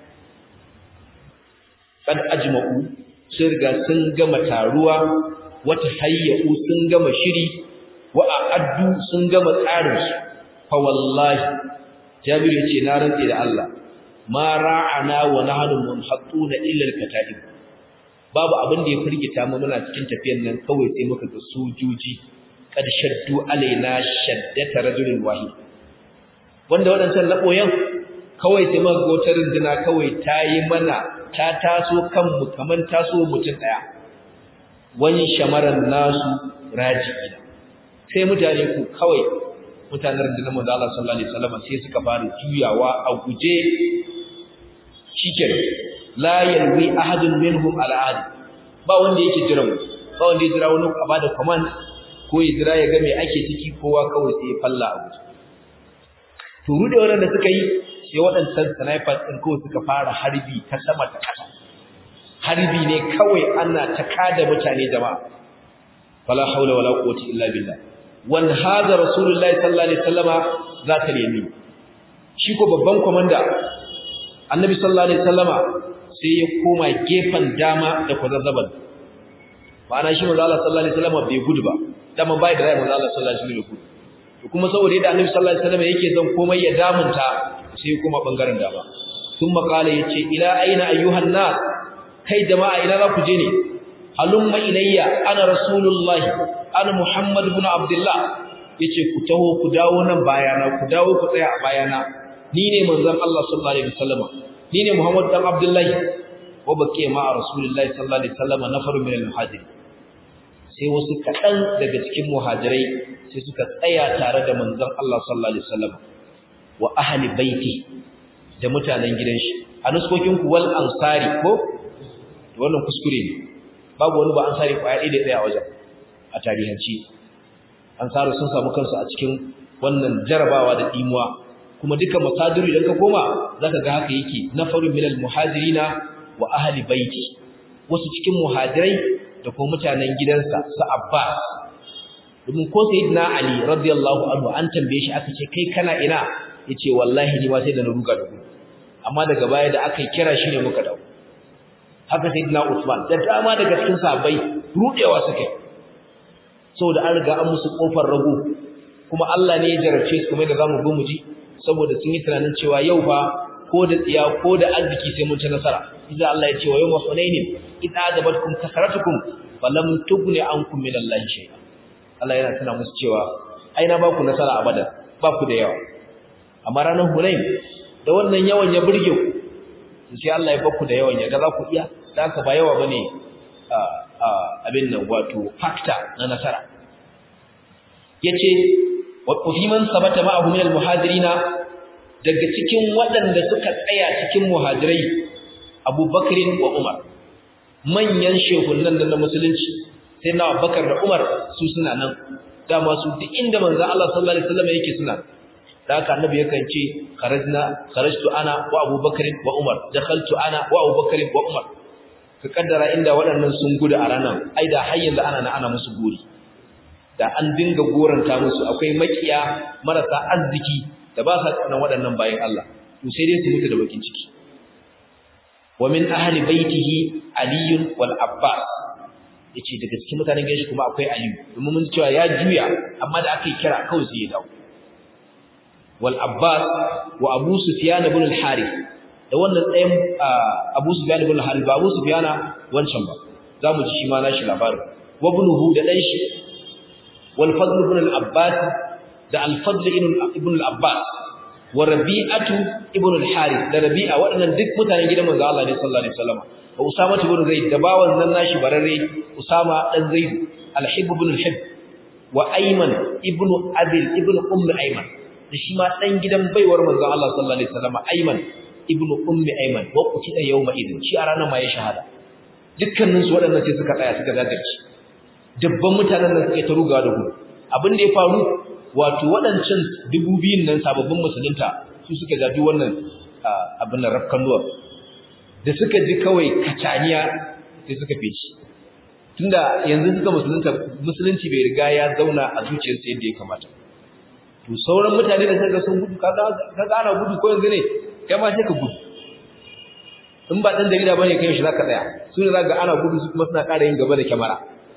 kad ajma'u sun riga sun gama taruwa wata hayyu sun gama shiri wa a'addu sun gama tsarin su fa wallahi jabir yace na rantsi da Allah ma ra'ana wa nahnu munhattuna illa al-kata'ib babu abin da ya firgita mu muna cikin tafiyar nan kawai sai muka ga sojoji kad shaddu alaina shaddata rajulin wahid wanda wadancan laboyan kawai sai muka ga wata runduna kawai ta yi mana ta taso kanmu kaman taso mutum daya wani shamaran nasu raji'ina sai mutane ku kawai mutanen rundunar manzo Allah sallallahu alaihi wasallam sai suka fara juyawa a guje shikenan la yalwi ahadun minhum ala ahad ba wanda yake jira mu ba wanda ya jira wani a bada command ko ya jira ya ga me ake ciki kowa kawai sai ya falla a guje to rude wannan suka yi sai waɗancan snipers din kawai suka fara harbi ta sama ta ƙasa harbi ne kawai ana ta kada mutane jama'a fala haula wala quwwata illa billah wan hada rasulullahi sallallahu alaihi wasallama zaka yamin shi ko babban komanda annabi sallallahu alaihi wasallama sai ya koma gefen dama da kwazazzaban ma'ana shi manzo Allah sallallahu alaihi wasallama bai gudu ba dama bai da rai manzo Allah sallallahu alaihi wasallam gudu kuma saboda yadda annabi sallallahu alaihi wasallama yake zan komai ya damunta sai ya koma bangaren dama thumma qala yace ila aina ayyuhan nas kai jama'a ina za ku je ne halumma ilayya ana rasulullahi ana muhammad ibn abdullah yace ku taho ku dawo nan bayana ku dawo ku tsaya a bayana ni ne manzon Allah sallallahu alaihi wasallam ni ne Muhammad dan Abdullahi wa baqiya ma Rasulullahi sallallahu alaihi wasallam nafaru min al-muhajirin sai wasu kaɗan daga cikin muhajirai sai suka tsaya tare da manzon Allah sallallahu alaihi wasallam wa ahli baiti da mutanen gidan shi a nuskokin ku wal ansari ko wannan kuskure ne babu wani ba ansari kwaya ɗaya da tsaya a wajen a tarihanci ansaru sun samu kansu a cikin wannan jarabawa da dimuwa kuma duka masadiru idan ka koma zaka ga haka yake nafaru minal muhajirina wa ahli baiti wasu cikin muhajirai da kuma mutanen gidansa su Abbas domin ko sayyidina Ali radiyallahu anhu an tambaye shi aka ce kai kana ina yace wallahi ni ma sai da na ruga da gudu amma daga baya da aka kira shi ne muka dawo haka sayyidina Uthman da dama daga cikin sahabbai rudewa suka saboda an riga an musu kofar rago kuma Allah ne ya jarabce su kuma da zamu go mu ji saboda sun yi tunanin cewa yau fa ko da tsiya ko da arziki sai mun ci nasara idan Allah ya ce wa yawma hunainin idza ajabatkum kasratukum falam tughni ankum min Allah shay'a Allah yana tuna musu cewa ai na baku nasara abada ba ku da yawa amma ranar hunain da wannan yawan ya burge ku sai Allah ya baku da yawan ya ga za ku iya da haka ba yawa bane abin nan wato factor na nasara yace wa fi man sabata ma'ahu min al-muhajirina daga cikin waɗanda suka tsaya cikin muhajirai abubakarin wa umar manyan shehunan da na musulunci sai na abubakar da umar su suna nan dama su duk inda manzan Allah sallallahu alaihi wasallam yake suna da haka annabi yakan ce kharajna kharajtu ana wa abubakarin wa umar dakhaltu ana wa abubakarin wa umar ka kaddara inda waɗannan sun gudu a ranar ai da har yanzu ana na ana musu gori da an dinga goranta musu akwai makiya marasa arziki da ba sa tsanan waɗannan bayan Allah to sai dai su mutu da bakin ciki wa min ahli baitihi ali wal abbas yace daga cikin mutanen gidan shi kuma akwai ali domin mun cewa ya juya amma da aka yi kira kawai sai ya dawo wal abbas wa abu sufyan ibn al harith da wannan tsayin abu sufyan ibn al harith ba abu sufyan wancan ba zamu ji shi ma nashi labarin wa ibnuhu da dan shi wal fadl ibn al abbas da al-fadl ibn al-abbas wa rabi'atu ibn al-harith da rabi'a waɗannan duk mutanen gidan manzo Allah ne sallallahu alaihi wasallam wa usama ibn zaid da bawan nan nashi bararre usama dan zaid al-hib ibn al-hib wa ayman ibn adil ibn umm ayman da shi ma dan gidan baiwar manzo Allah sallallahu alaihi wasallam ayman ibn umm ayman wa qutila yawma idin shi a ranar ma ya shahada dukkanin su waɗannan sai suka tsaya suka zagarci dubban mutanen nan suka ta rugawa da gudu abin da ya faru wato waɗancan dubu biyun nan sababbin musulunta su suka gaji wannan abin nan rafkanuwa da suka ji kawai kacaniya sai suka feci tunda yanzu suka musulunta musulunci bai riga ya zauna a zuciyarsa yadda ya kamata to sauran mutane da suka sun gudu kaga ana gudu ko yanzu ne kai ma sai ka gudu in ba dan jarida bane kai shi zaka tsaya su ne zaka ana gudu su kuma suna ƙara yin gaba da kyamara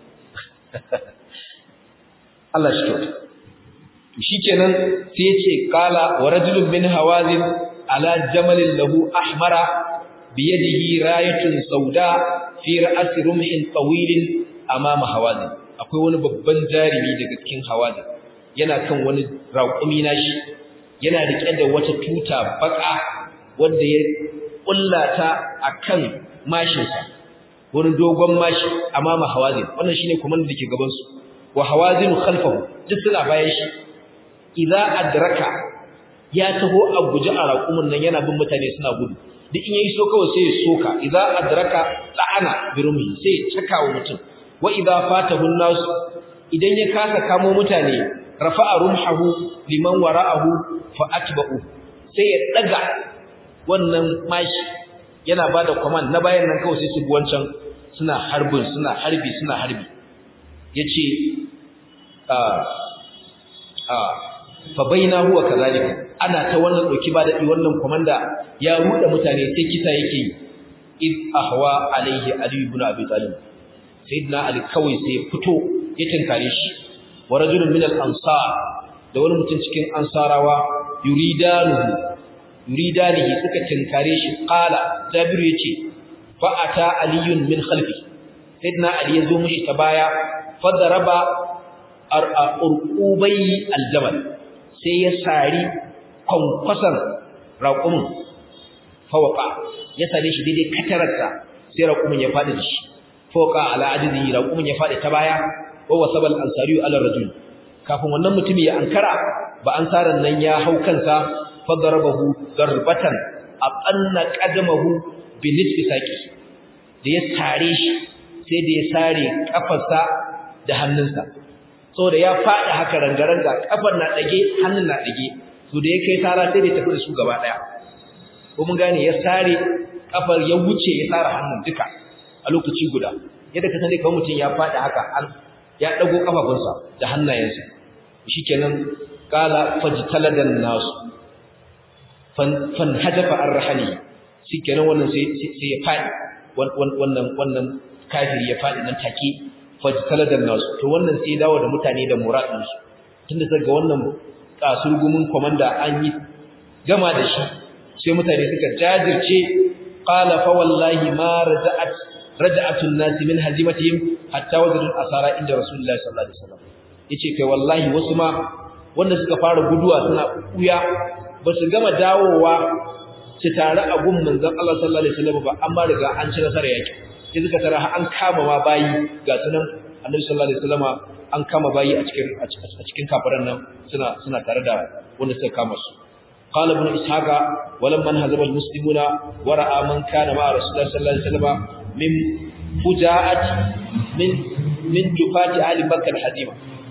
Allah shi kyauta shikenan sai yace qala wa rajulun min hawazin ala jamalin lahu ahmara bi yadihi rayatun sauda fi ra'si rumhin tawilin amama hawazin akwai wani babban jarimi daga cikin hawazin yana kan wani raƙumi nashi yana rike da wata tuta baka wanda ya kullata akan mashinsa wani dogon mashi amama hawazin wannan shine kuma da ke gaban su wa hawazin khalfahu duk suna bayan shi idza adraka ya taho a guje a raƙumin nan yana bin mutane suna gudu duk in yayi so kawai sai ya soka idza adraka la'ana birumi sai ya caka wa mutum wa idza fatahu nas idan ya kasa kamo mutane rafa'a rumhahu liman wara'ahu fa atba'u sai ya daga wannan mashi yana bada command na bayan nan kawai sai su bi wancan suna harbin suna harbi suna harbi yace a a fa baina huwa kazalika ana ta wannan dauki ba dadi wannan komanda ya ruda mutane sai kisa yake yi id ahwa alaihi ali ibn abi talib sayyidina ali kawai sai ya fito ya tinkare shi wa rajulun min al-ansar da wani mutum cikin ansarawa yuridanuhu yuridanihi suka tinkare shi qala jabiru yace fa ata aliyun min khalfi sayyidina ali yazo mishi ta baya fadaraba urqubai aljabal sai ya sari kwankwasan raqumin fawqa ya same shi daidai katararsa sai raqumin ya fadi shi fawqa ala ajizi raqumin ya fadi ta baya wa wasabal ansari ala rajul kafin wannan mutumi ya ankara ba ansaran nan ya hau kansa fadarabahu darbatan aqanna qadamahu bi nisfi saqi da ya tare shi sai da ya sare kafarsa da hannunsa saboda ya fada haka rangaranga kafar na dage hannun na dage to da ya kai tara sai da tafi da su gaba daya ko mun gane ya sare kafar ya wuce ya sare hannun duka a lokaci guda yadda ka sani kawai mutum ya fada haka an ya dago kafafunsa da hannayensa shikenan qala fajtaladan nasu fan hajafa ar-rahani shikenan wannan sai sai ya fadi wannan wannan kafiri ya fadi nan take fajtaladan nasu to wannan sai dawo da mutane da muradin su tunda daga wannan kasurgumin komanda an yi gama da shi sai mutane suka jajirce qala fa wallahi ma raja'at raja'atun nasi min hazimatihim hatta wajadul asara inda rasulullahi sallallahu alaihi wasallam yace kai wallahi wasu ma wanda suka fara guduwa suna kuya ba su gama dawowa su tare a gun manzon Allah sallallahu alaihi wasallam ba amma riga an ci nasara yake sai suka tara an kama ma bayi ga sunan Annabi sallallahu alaihi wasallam an kama bayi a cikin a cikin kafiran nan suna suna tare da wanda suka kama su قال ابن إسحاق ولما انهزم المسلمون ورأى من كان مع رسول الله صلى الله عليه وسلم من فجاءة من من جفاة أهل مكة الحزيمة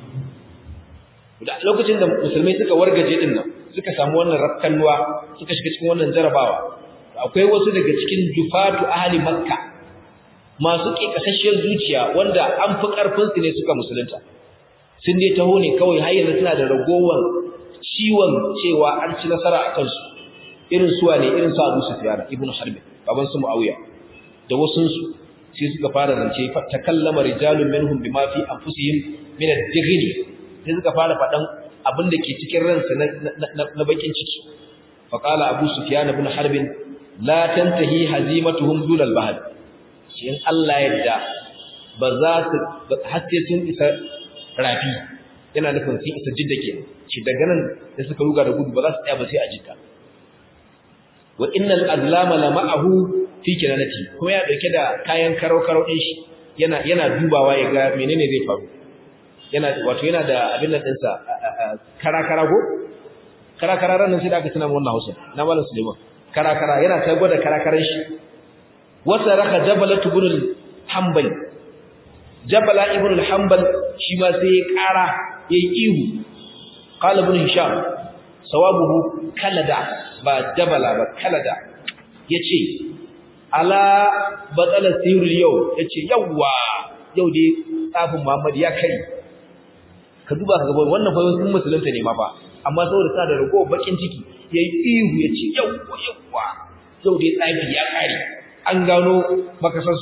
lokacin da musulmai suka wargaje din nan suka samu wannan rakkanwa suka shiga cikin wannan jarabawa akwai wasu daga cikin jufatu ahli makka masu kekasasshiyar zuciya wanda an fi karfin su ne suka musulunta sun dai taho ne kawai har yanzu suna da ragowar ciwon cewa an ci nasara a kansu irin suwa ne irin su Abu Sufyan ibn Harb baban su Muawiya da wasun su sai suka fara zance fa takallama rijalun minhum bima fi anfusihim min ad-dighn sai suka fara fadan abin da ke cikin ransa na bakin ciki fa qala Abu Sufyan ibn Harb la tantahi hazimatuhum dul al-bahr shi in Allah yadda ba za su hasse sun isa rafi yana nufin sun isa jidda ke shi daga nan da suka ruga da gudu ba za su tsaya ba sai a jidda wa innal azlama la ma'ahu fi kinanati kuma ya dauke da kayan karau karau din shi yana yana dubawa ya ga menene zai faru yana wato yana da abin nan dinsa kara kara go kara kara ran sai da aka tuna wannan Hausa na Malam Suleiman kara kara yana ta gwada kara karan shi wasa raka jabalatu ibn al-hanbali jabala ibn al-hanbal shi ma sai ya kara yayi ihu qala ibn hisham sawabuhu kalada ba jabala ba kalada yace ala batala sirrul yau yace yawa yau dai tsafin Muhammad ya kai ka duba ka ga wannan fa sun musulunta ne ma fa amma saboda sa da rago bakin ciki yayi ihu yace yawa yawa yau dai tsafi ya kare an gano makasas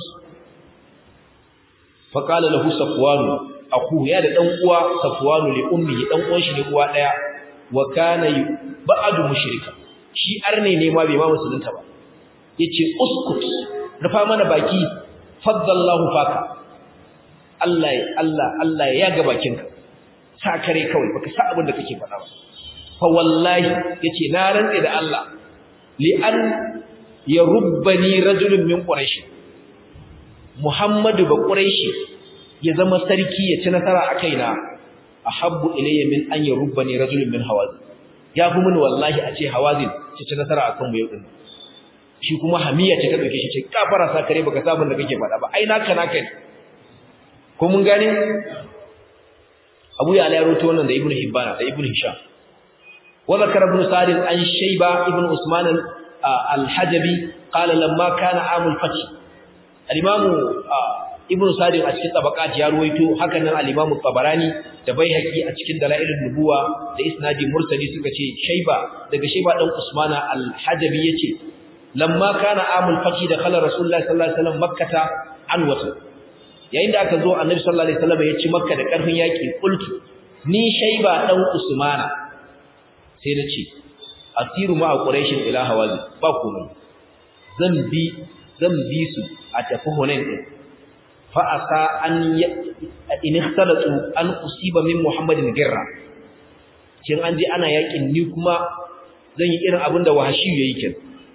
fa qala lahu safwanu aku ya da dan uwa safwanu li ummi dan uwan shi ne uwa daya wa kana ba'du mushrika shi arne ne ma bai ma musulunta ba yace uskut rufa mana baki faddallahu faka Allah Allah Allah ya ga bakinka sa kare kawai baka sa abin da kake faɗa ba fa wallahi yace na rantse da Allah li an yarubbani rajulun min quraish Muhammadu ba quraishi ya zama sarki ya ci nasara a kaina ahabbu ilayya min an yarubbani rajulun min hawazin ya fi mini wallahi a ce hawazin ci ci nasara akan mu yau din shi kuma hamiya ce ta dauke shi ce kafara sa kare baka sabon da kake faɗa ba ai naka naka ne ko mun gane Abu ya ya rawaito wannan da Ibn Hibban da Ibn Hisham wa zakara Ibn Sa'd an Shayba Ibn Usman al-Hajabi qala lamma kana amul fath al-Imam Ibn Sa'd a cikin tabaqat ya rawaito hakan nan al-Imam Tabarani da Baihaqi a cikin dalailun nubuwa da isnadi mursali suka ce Shayba daga Shayba dan Usman al-Hajabi yace lamma kana amul fath da khala Rasulullah sallallahu alaihi wasallam makkata an wata yayin da aka zo annabi sallallahu alaihi wasallam ya ci makka da karfin yaki qultu ni shayba dan usmana sai na ce asiru ma quraishin ila hawazi ba komai zan bi zan bi su a tafi hunain din fa asa an in ikhtalatu an usiba min muhammadin girra kin an ji ana yakin ni kuma zan yi irin abinda wahashi yayi kin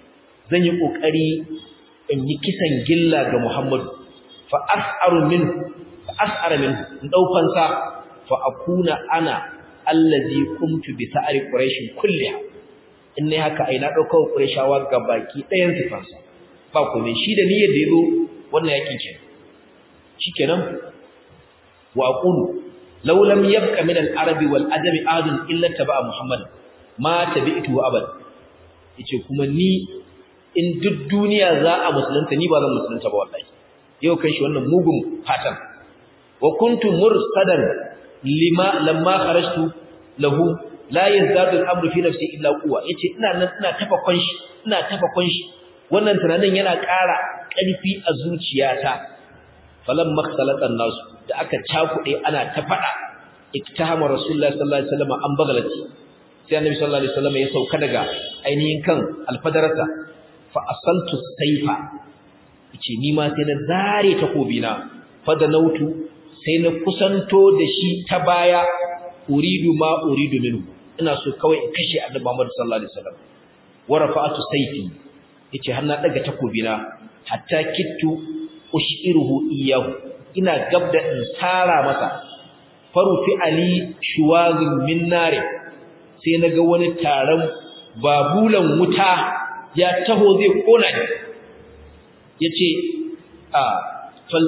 zan yi kokari in yi kisan gilla ga Muhammadu fa as'aru min fa as'ara min in daukan sa fa akuna ana allazi kumtu bi sa'ri quraish kulliha in ne haka ai na dauka qurayshawa gabaki ɗayan sifansa ba komai shi da niyyar da yazo wannan yakin ke shikenan wa aqulu law lam yabqa min al-arabi wal adami adun illa taba'a muhammad ma tabi'tu abad yace kuma ni in duk duniya za a musulunta ni ba zan musulunta ba wallahi yau kan shi wannan mugun fatan wa kuntu mursadan lima lamma kharajtu lahu la yazadu al-amru fi nafsi illa quwwa yace ina nan ina tafa kunshi ina tafa kunshi wannan tunanin yana ƙara ƙarfi a zuciyata falan makhsalatan nasu da aka cakuɗe ana ta faɗa iktahama rasulullahi sallallahu alaihi wasallam an bagalati sai annabi sallallahu alaihi wasallam ya sauka daga ainihin kan alfadarata fa asaltu sayfa yace ni ma sai na zare takobina fa da nautu sai na kusanto da shi ta baya uridu ma uridu minhu ina so kawai in kashe annabi Muhammad sallallahu alaihi wasallam wa rafa'atu sayfi yace har na daga takobina hatta kittu ushiruhu iyahu ina gabda in sara masa farufi ali shuwazin min nare sai naga wani taron babulan wuta ya taho zai kona ni yace a fal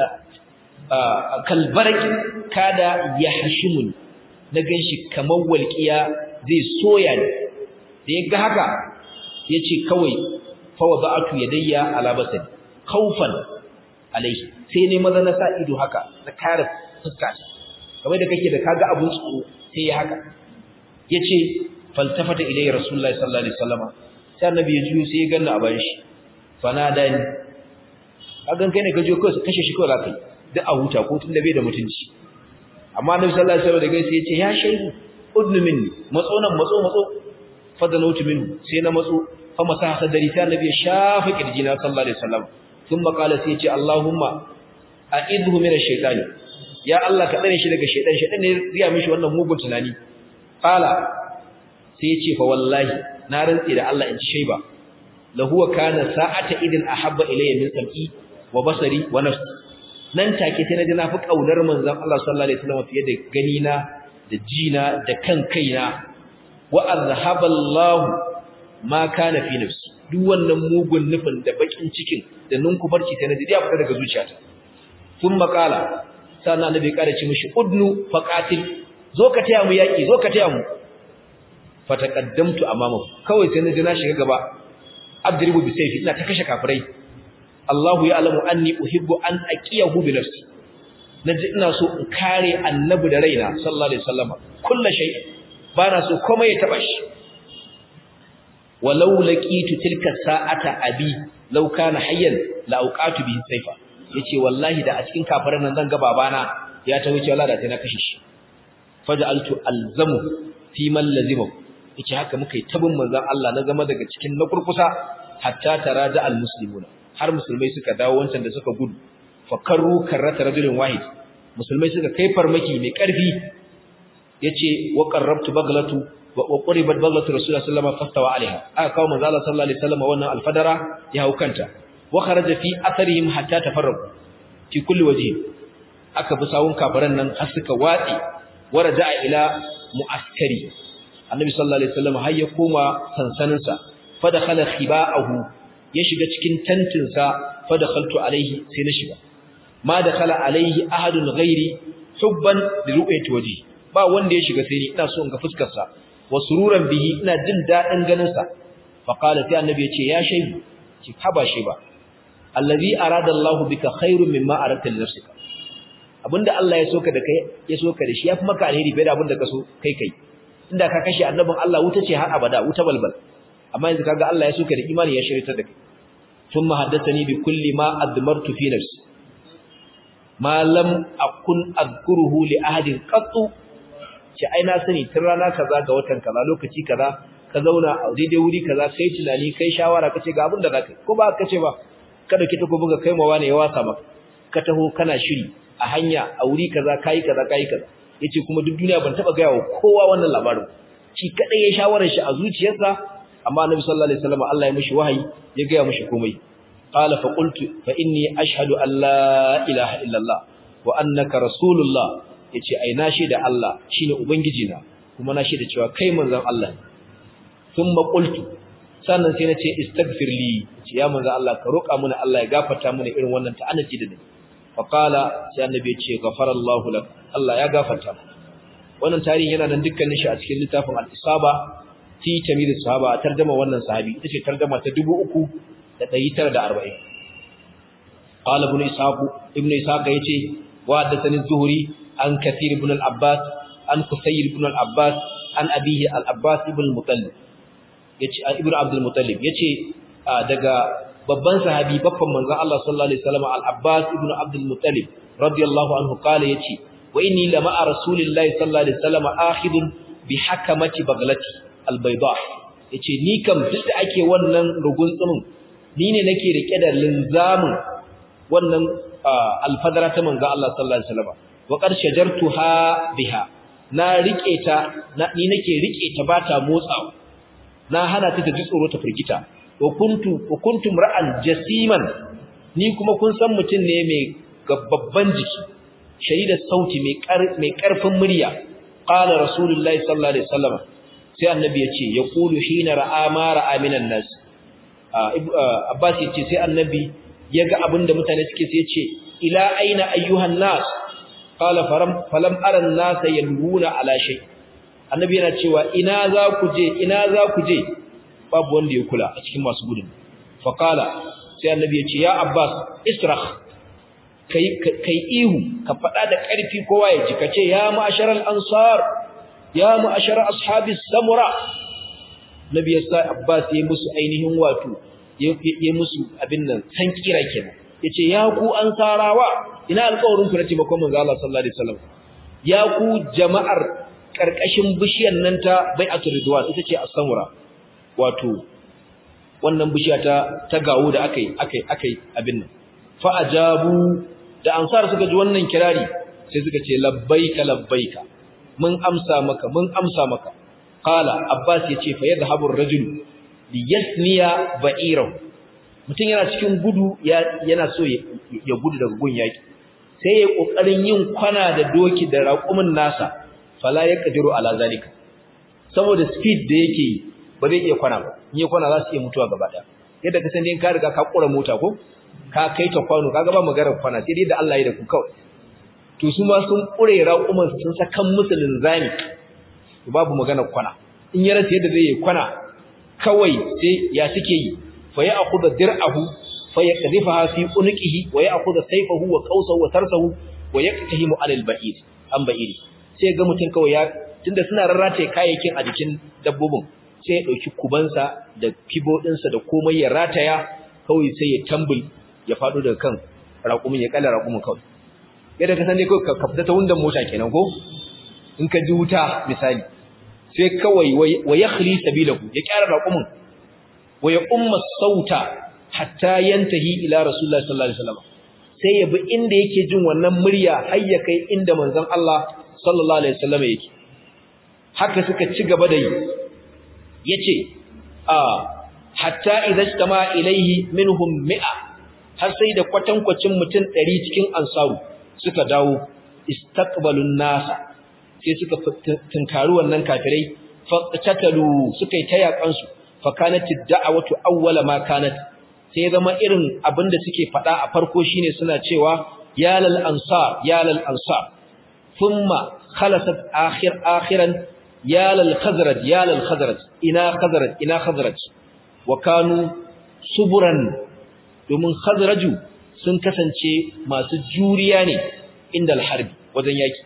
kalbaraki kada yahshimun na ganshi kamar walqiya zai soya ni da yaga haka yace kawai fa wada'tu yadayya ala basari khawfan alaihi sai ne maza na sa ido haka na kare fuska kamar da kake da kaga abun tsoro sai ya haka yace faltafata ilayya rasulullahi sallallahu alaihi wasallam sai annabi ya juyo sai ya ganna a bayan shi fanada ni kagan kai ne ka je ko kashe shi ko za kai duk a huta ko tun da bai da mutunci amma annabi sallallahu alaihi wasallam da gaisa yace ya shaidu udnu minni matso nan matso matso fadalautu minhu sai na matso fa masaha sadari sai annabi ya shafa kirjina sallallahu alaihi wasallam ثم قال سيتي اللهم اعذه من الشيطان يا الله ka dare shi daga shaytan shaytan ne riya mishi wannan mugun tunani qala sai yace fa wallahi na rantsi da Allah in ci shayba la huwa kana sa'ata idin ahabba ilayya min sam'i wa basari wa nafsi nan take sai naji na fi kaunar manzon Allah sallallahu alaihi wasallam fiye da gani na da jina da kan kaina wa azhaba Allah ma kana fi nafsi duk wannan mugun nufin da bakin cikin da nunkubarci sai na ji ya fita daga zuciyata sun makala sannan annabi kada ci mishi udnu faqatil zo ka taya mu yaki zo ka taya mu fataqaddamtu amamahu kawai sai na ji na shiga gaba adribu bi sayfi ina ta kashe kafirai Allahu ya'lamu anni uhibbu an aqiyahu bi nafsi naji ina so in kare annabi da raina sallallahu alaihi wasallam kullu shay bana so komai ya taba shi walau laqitu tilka sa'ata abi law kana hayyan la auqatu bihi sayfa yace wallahi da a cikin kafiran nan zan ga babana ya ta wuce wallahi da sai na kashe shi faj'altu alzamu fi man lazima yace haka muka yi tabin manzon Allah na zama daga cikin na kurkusa hatta taraja almuslimuna har musulmai suka dawo wancan da suka gudu fakarru karrata rajulin wahid musulmai suka kai farmaki mai karfi yace wa qarrabtu baglatu wa quribat baglatu rasulullahi sallallahu alaihi wasallam fastawa alaiha aka kawo manzo Allah sallallahu alaihi wasallam wannan alfadara ya haukanta wa kharaja fi atharihim hatta tafarraqu fi kulli wajhi aka bi sawun kafiran nan har suka watsi waraja ila muaskari annabi sallallahu alaihi wasallam har ya koma sansanin sa fa dakhala khiba'ahu ya shiga cikin tantin sa fa dakhaltu alaihi sai na shiga ma dakhala alaihi ahadun ghairi hubban li ru'yati wajhi ba wanda ya shiga sai ni ina so in ga fuskar sa wa sururan bihi ina jin dadin ganin sa fa qala sai annabi yace ya shaybu ki haba shi ba allazi arada Allahu bika khairun mimma aradta li nafsika abinda Allah ya soka da kai ya soka da shi yafi maka alheri bai da abinda ka so kai kai inda ka kashe annabin Allah wuta ce har abada wuta balbal amma yanzu kaga Allah ya soka da imani ya shirita da kai thumma haddathani bi kulli ma admartu fi nafsi ma lam akun azkuruhu li ahadin qattu ce ai na sani tun rana kaza ga watan kaza lokaci kaza ka zauna a daidai wuri kaza kai tunani kai shawara kace ga abin da zaka ko ba ka ce ba ka dauki takobin ka kai mawa ne ya wasa maka ka taho kana shiri a hanya a wuri kaza kai kaza kai kaza yace kuma duk duniya ban taba gaya wa kowa wannan labarin shi kadai ya shawarar shi a zuciyarsa amma annabi sallallahu alaihi wasallam Allah ya mishi wahayi ya ga mishi komai qala fa qultu fa inni ashhadu an la ilaha illa Allah wa annaka rasulullah yace ai na shaida Allah shine ubangiji na kuma na shaida cewa kai manzon Allah ne thumma qultu sannan sai nace istaghfir li ya manzon Allah ka roka mana Allah ya gafarta mana irin wannan ta'annaci da ni fa qala sai annabi ya ce ghafarallahu lak Allah ya gafarta wannan tarihi yana nan dukkanin shi a cikin littafin al-isaba fi tamyiz sahaba tarjuma wannan sahabi ita ce tarjuma ta 3940 qala ibn ishaq ibn ishaq yace wa hadathani az-zuhri an kathir ibn al-abbas an qusayr ibn al-abbas an abihi al-abbas ibn al-muttalib yace ibn abd al-muttalib yace daga babban sahabi babban manzon Allah sallallahu alaihi wasallam al-abbas ibn abd al-muttalib radiyallahu anhu qala yace wa inni lama rasulillahi sallallahu alaihi wasallam akhidun bi hakamati baglati albayda yace ni kam duk da ake wannan rugun tsumin ni ne nake rike da linzamin wannan alfadara ta manzo Allah sallallahu alaihi wasallam wa qad shajartuha biha na rike ta ni nake rike ta bata motsawa na hana ta ta ji tsoro ta firgita wa kuntu wa kuntum ra'an jasiman ni kuma kun san mutun ne mai babban jiki shahida sauti mai karfin murya qala rasulullahi sallallahu alaihi wasallam sai annabi ya ce ya kulu hina ra'a ma ra'a minan nas abbas ya ce sai annabi ya ga abinda mutane suke sai ya ce ila aina ayyuhan nas qala faram falam ara an-nas yalwuna ala shay annabi yana cewa ina za ku je ina za ku je babu wanda ya kula a cikin masu gudun fa qala sai annabi ya ce ya abbas israkh kai kai ihu ka fada da karfi kowa ya ji kace ya ma'asharal ansar ya ma'ashara ashabis samura nabi yasa abbas yayi musu ainihin wato yayi musu abin nan san kira kenan yace ya ku ansarawa ina alƙawarin ku na taimakon manzo Allah sallallahu alaihi wasallam ya ku jama'ar karkashin bishiyar nan ta bai'atul ridwan ita ce as-samura wato wannan bishiya ta ta gawo da akai akai akai abin nan fa ajabu da ansar suka ji wannan kirari sai suka ce labbaika labbaika mun amsa maka mun amsa maka qala abbas yace fa yadhhabu ar-rajul liyasniya ba'irahu mutum yana cikin gudu yana so ya gudu daga gun yaki sai ya kokarin yin kwana da doki da raƙumin nasa fala yaqdiru ala zalika saboda speed da yake yi ba zai iya kwana ba in ya kwana za su iya mutuwa gaba daya yadda ka san dai ka riga ka kura mota ko ka kai ta kwano kaga ba maganar kwana sai dai da Allah ya da ku kawai to su ma sun kure raƙuman sun sakan musu linzami to babu maganar kwana in ya rasa yadda zai yi kwana kawai sai ya suke yi fa ya akhudha dir'ahu fa yaqdhifaha fi unqihi wa ya'khudha sayfahu wa qawsahu wa tarsahu wa yaqtahimu 'ala al-ba'id an ba'iri sai ga mutun kawai ya tunda suna rarrate kayayyakin a jikin dabbobin sai ya dauki kubansa da kibo dinsa da komai ya rataya kawai sai ya tambul ya fado daga kan raƙumin ya kalla raƙumin kawai yadda ka san dai kawai ka fita ta wundan mota kenan ko in ka ji wuta misali sai kawai wa yakhli sabilahu ya kyara raqumin wa ya umma sauta hatta yantahi ila rasulullahi sallallahu alaihi wasallam sai ya bi inda yake jin wannan murya har ya kai inda manzon Allah sallallahu alaihi wasallam yake haka suka ci gaba da yi yace a hatta idza istama ilaihi minhum mi'a har sai da kwatankwacin mutum 100 cikin ansaru suka dawo istaqbalun nasa sai suka tunkari wannan kafirai faqtatalu suka yi tayakan su fa kanat ad-da'watu awwala ma kanat sai zama irin abinda suke fada a farko shine suna cewa ya lal ansar ya lal ansar thumma khalasat akhir akhiran ya lal khazraj ya lal khazraj ina khazraj ina khazraj wa kanu suburan domin khazraju sun kasance masu juriya ne inda al-harbi wajen yaki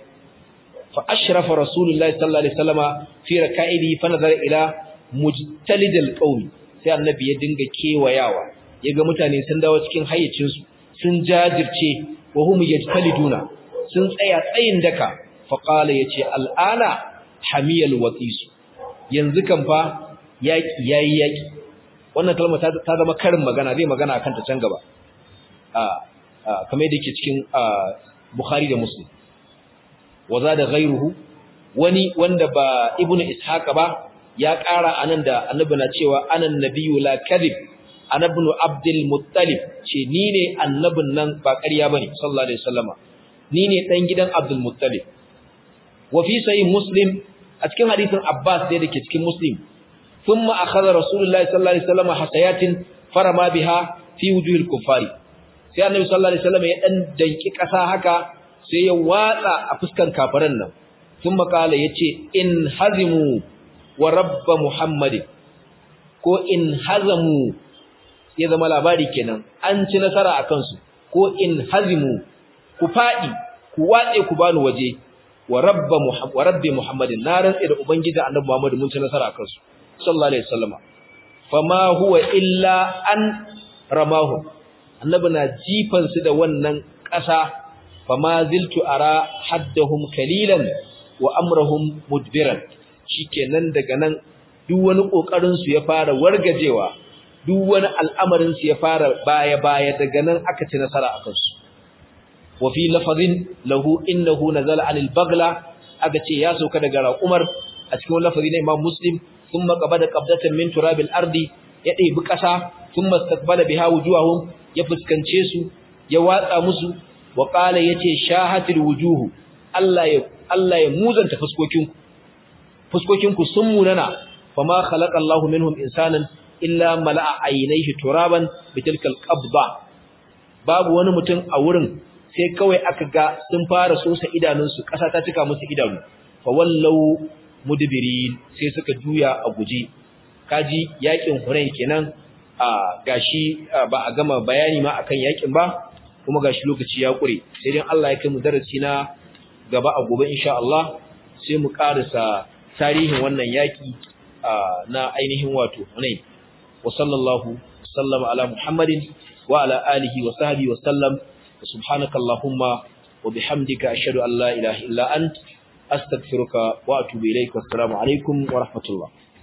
فأشرف رسول الله صلى الله عليه وسلم في ركائبه فنظر إلى مجتلد القوم sai annabi ya dinga kewayawa yaga mutane sun dawo cikin hayyacin su sun jajirce wa hum yajtaliduna sun tsaya tsayin daka fa qala yace al'ana hamiyal waqis yanzu kan fa yaki yayi yaki wannan kalma ta zama karin magana zai magana akan ta can gaba a kamar yadda yake cikin Bukhari da Muslim wa da ghayruhu wani wanda ba ibnu ishaqa ba ya ƙara anan da annabi na cewa anan nabiyyu la kadhib anabnu abdul muttalib ce ni ne annabin nan ba ƙarya bane sallallahu alaihi wasallama ni ne dan gidan abdul muttalib wa fi sahih muslim a cikin hadisin abbas da yake cikin muslim thumma akhadha rasulullahi sallallahu alaihi wasallama hasayatin farama biha fi wujuhil kuffari sai annabi sallallahu alaihi wasallama ya dan danki ƙasa haka sai ya watsa a fuskan kafiran nan thumma qala yace in hazimu wa rabb muhammadin ko in hazamu ya zama labari kenan an ci nasara a kansu ko in hazimu ku faɗi ku watse ku bani waje wa rabba wa rabbi muhammadin na rantsa da ubangiji annabi muhammad mun ci nasara a kansu sallallahu alaihi wasallama fama huwa illa an ramahu annabi na jifan su da wannan ƙasa fama ziltu ara haddahum kalilan wa amrahum mudbiran shikenan daga nan duk wani kokarin su ya fara wargajewa duk wani al'amarin su ya fara baya-baya daga nan aka ci nasara a kansu. Wa fi lafazin lahu innahu nazala anil bagla aka ce ya sauka daga raƙumar a cikin lafazi na Imam Muslim sun makaba da ƙabdatan min turabil ardi ya ɗebi ƙasa sun mastaqbala biha wujuhahum ya fuskance su ya watsa musu wa qala yace shahatil wujuhu Allah ya Allah ya muzanta fuskokinku fuskokinku sun munana fama khalaqa Allahu minhum insanan illa mala'a ainihi turaban bitilkal qabba babu wani mutum a wurin sai kawai aka ga sun fara sosa idanunsu ƙasa ta cika musu idanu fa wallau mudbirin sai suka juya a guje kaji yakin Hunain kenan a gashi ba a gama bayani ma akan yakin ba kuma gashi lokaci ya kure sai dai Allah ya kai mu darasi na gaba a gobe insha Allah sai mu karasa tarihin wannan yaki na ainihin wato Hunain وصلى الله وسلم على محمد وعلى آله وصحبه وسلم سبحانك اللهم وبحمدك أشهد أن لا إله إلا أنت أستغفرك وأتوب إليك والسلام عليكم ورحمة الله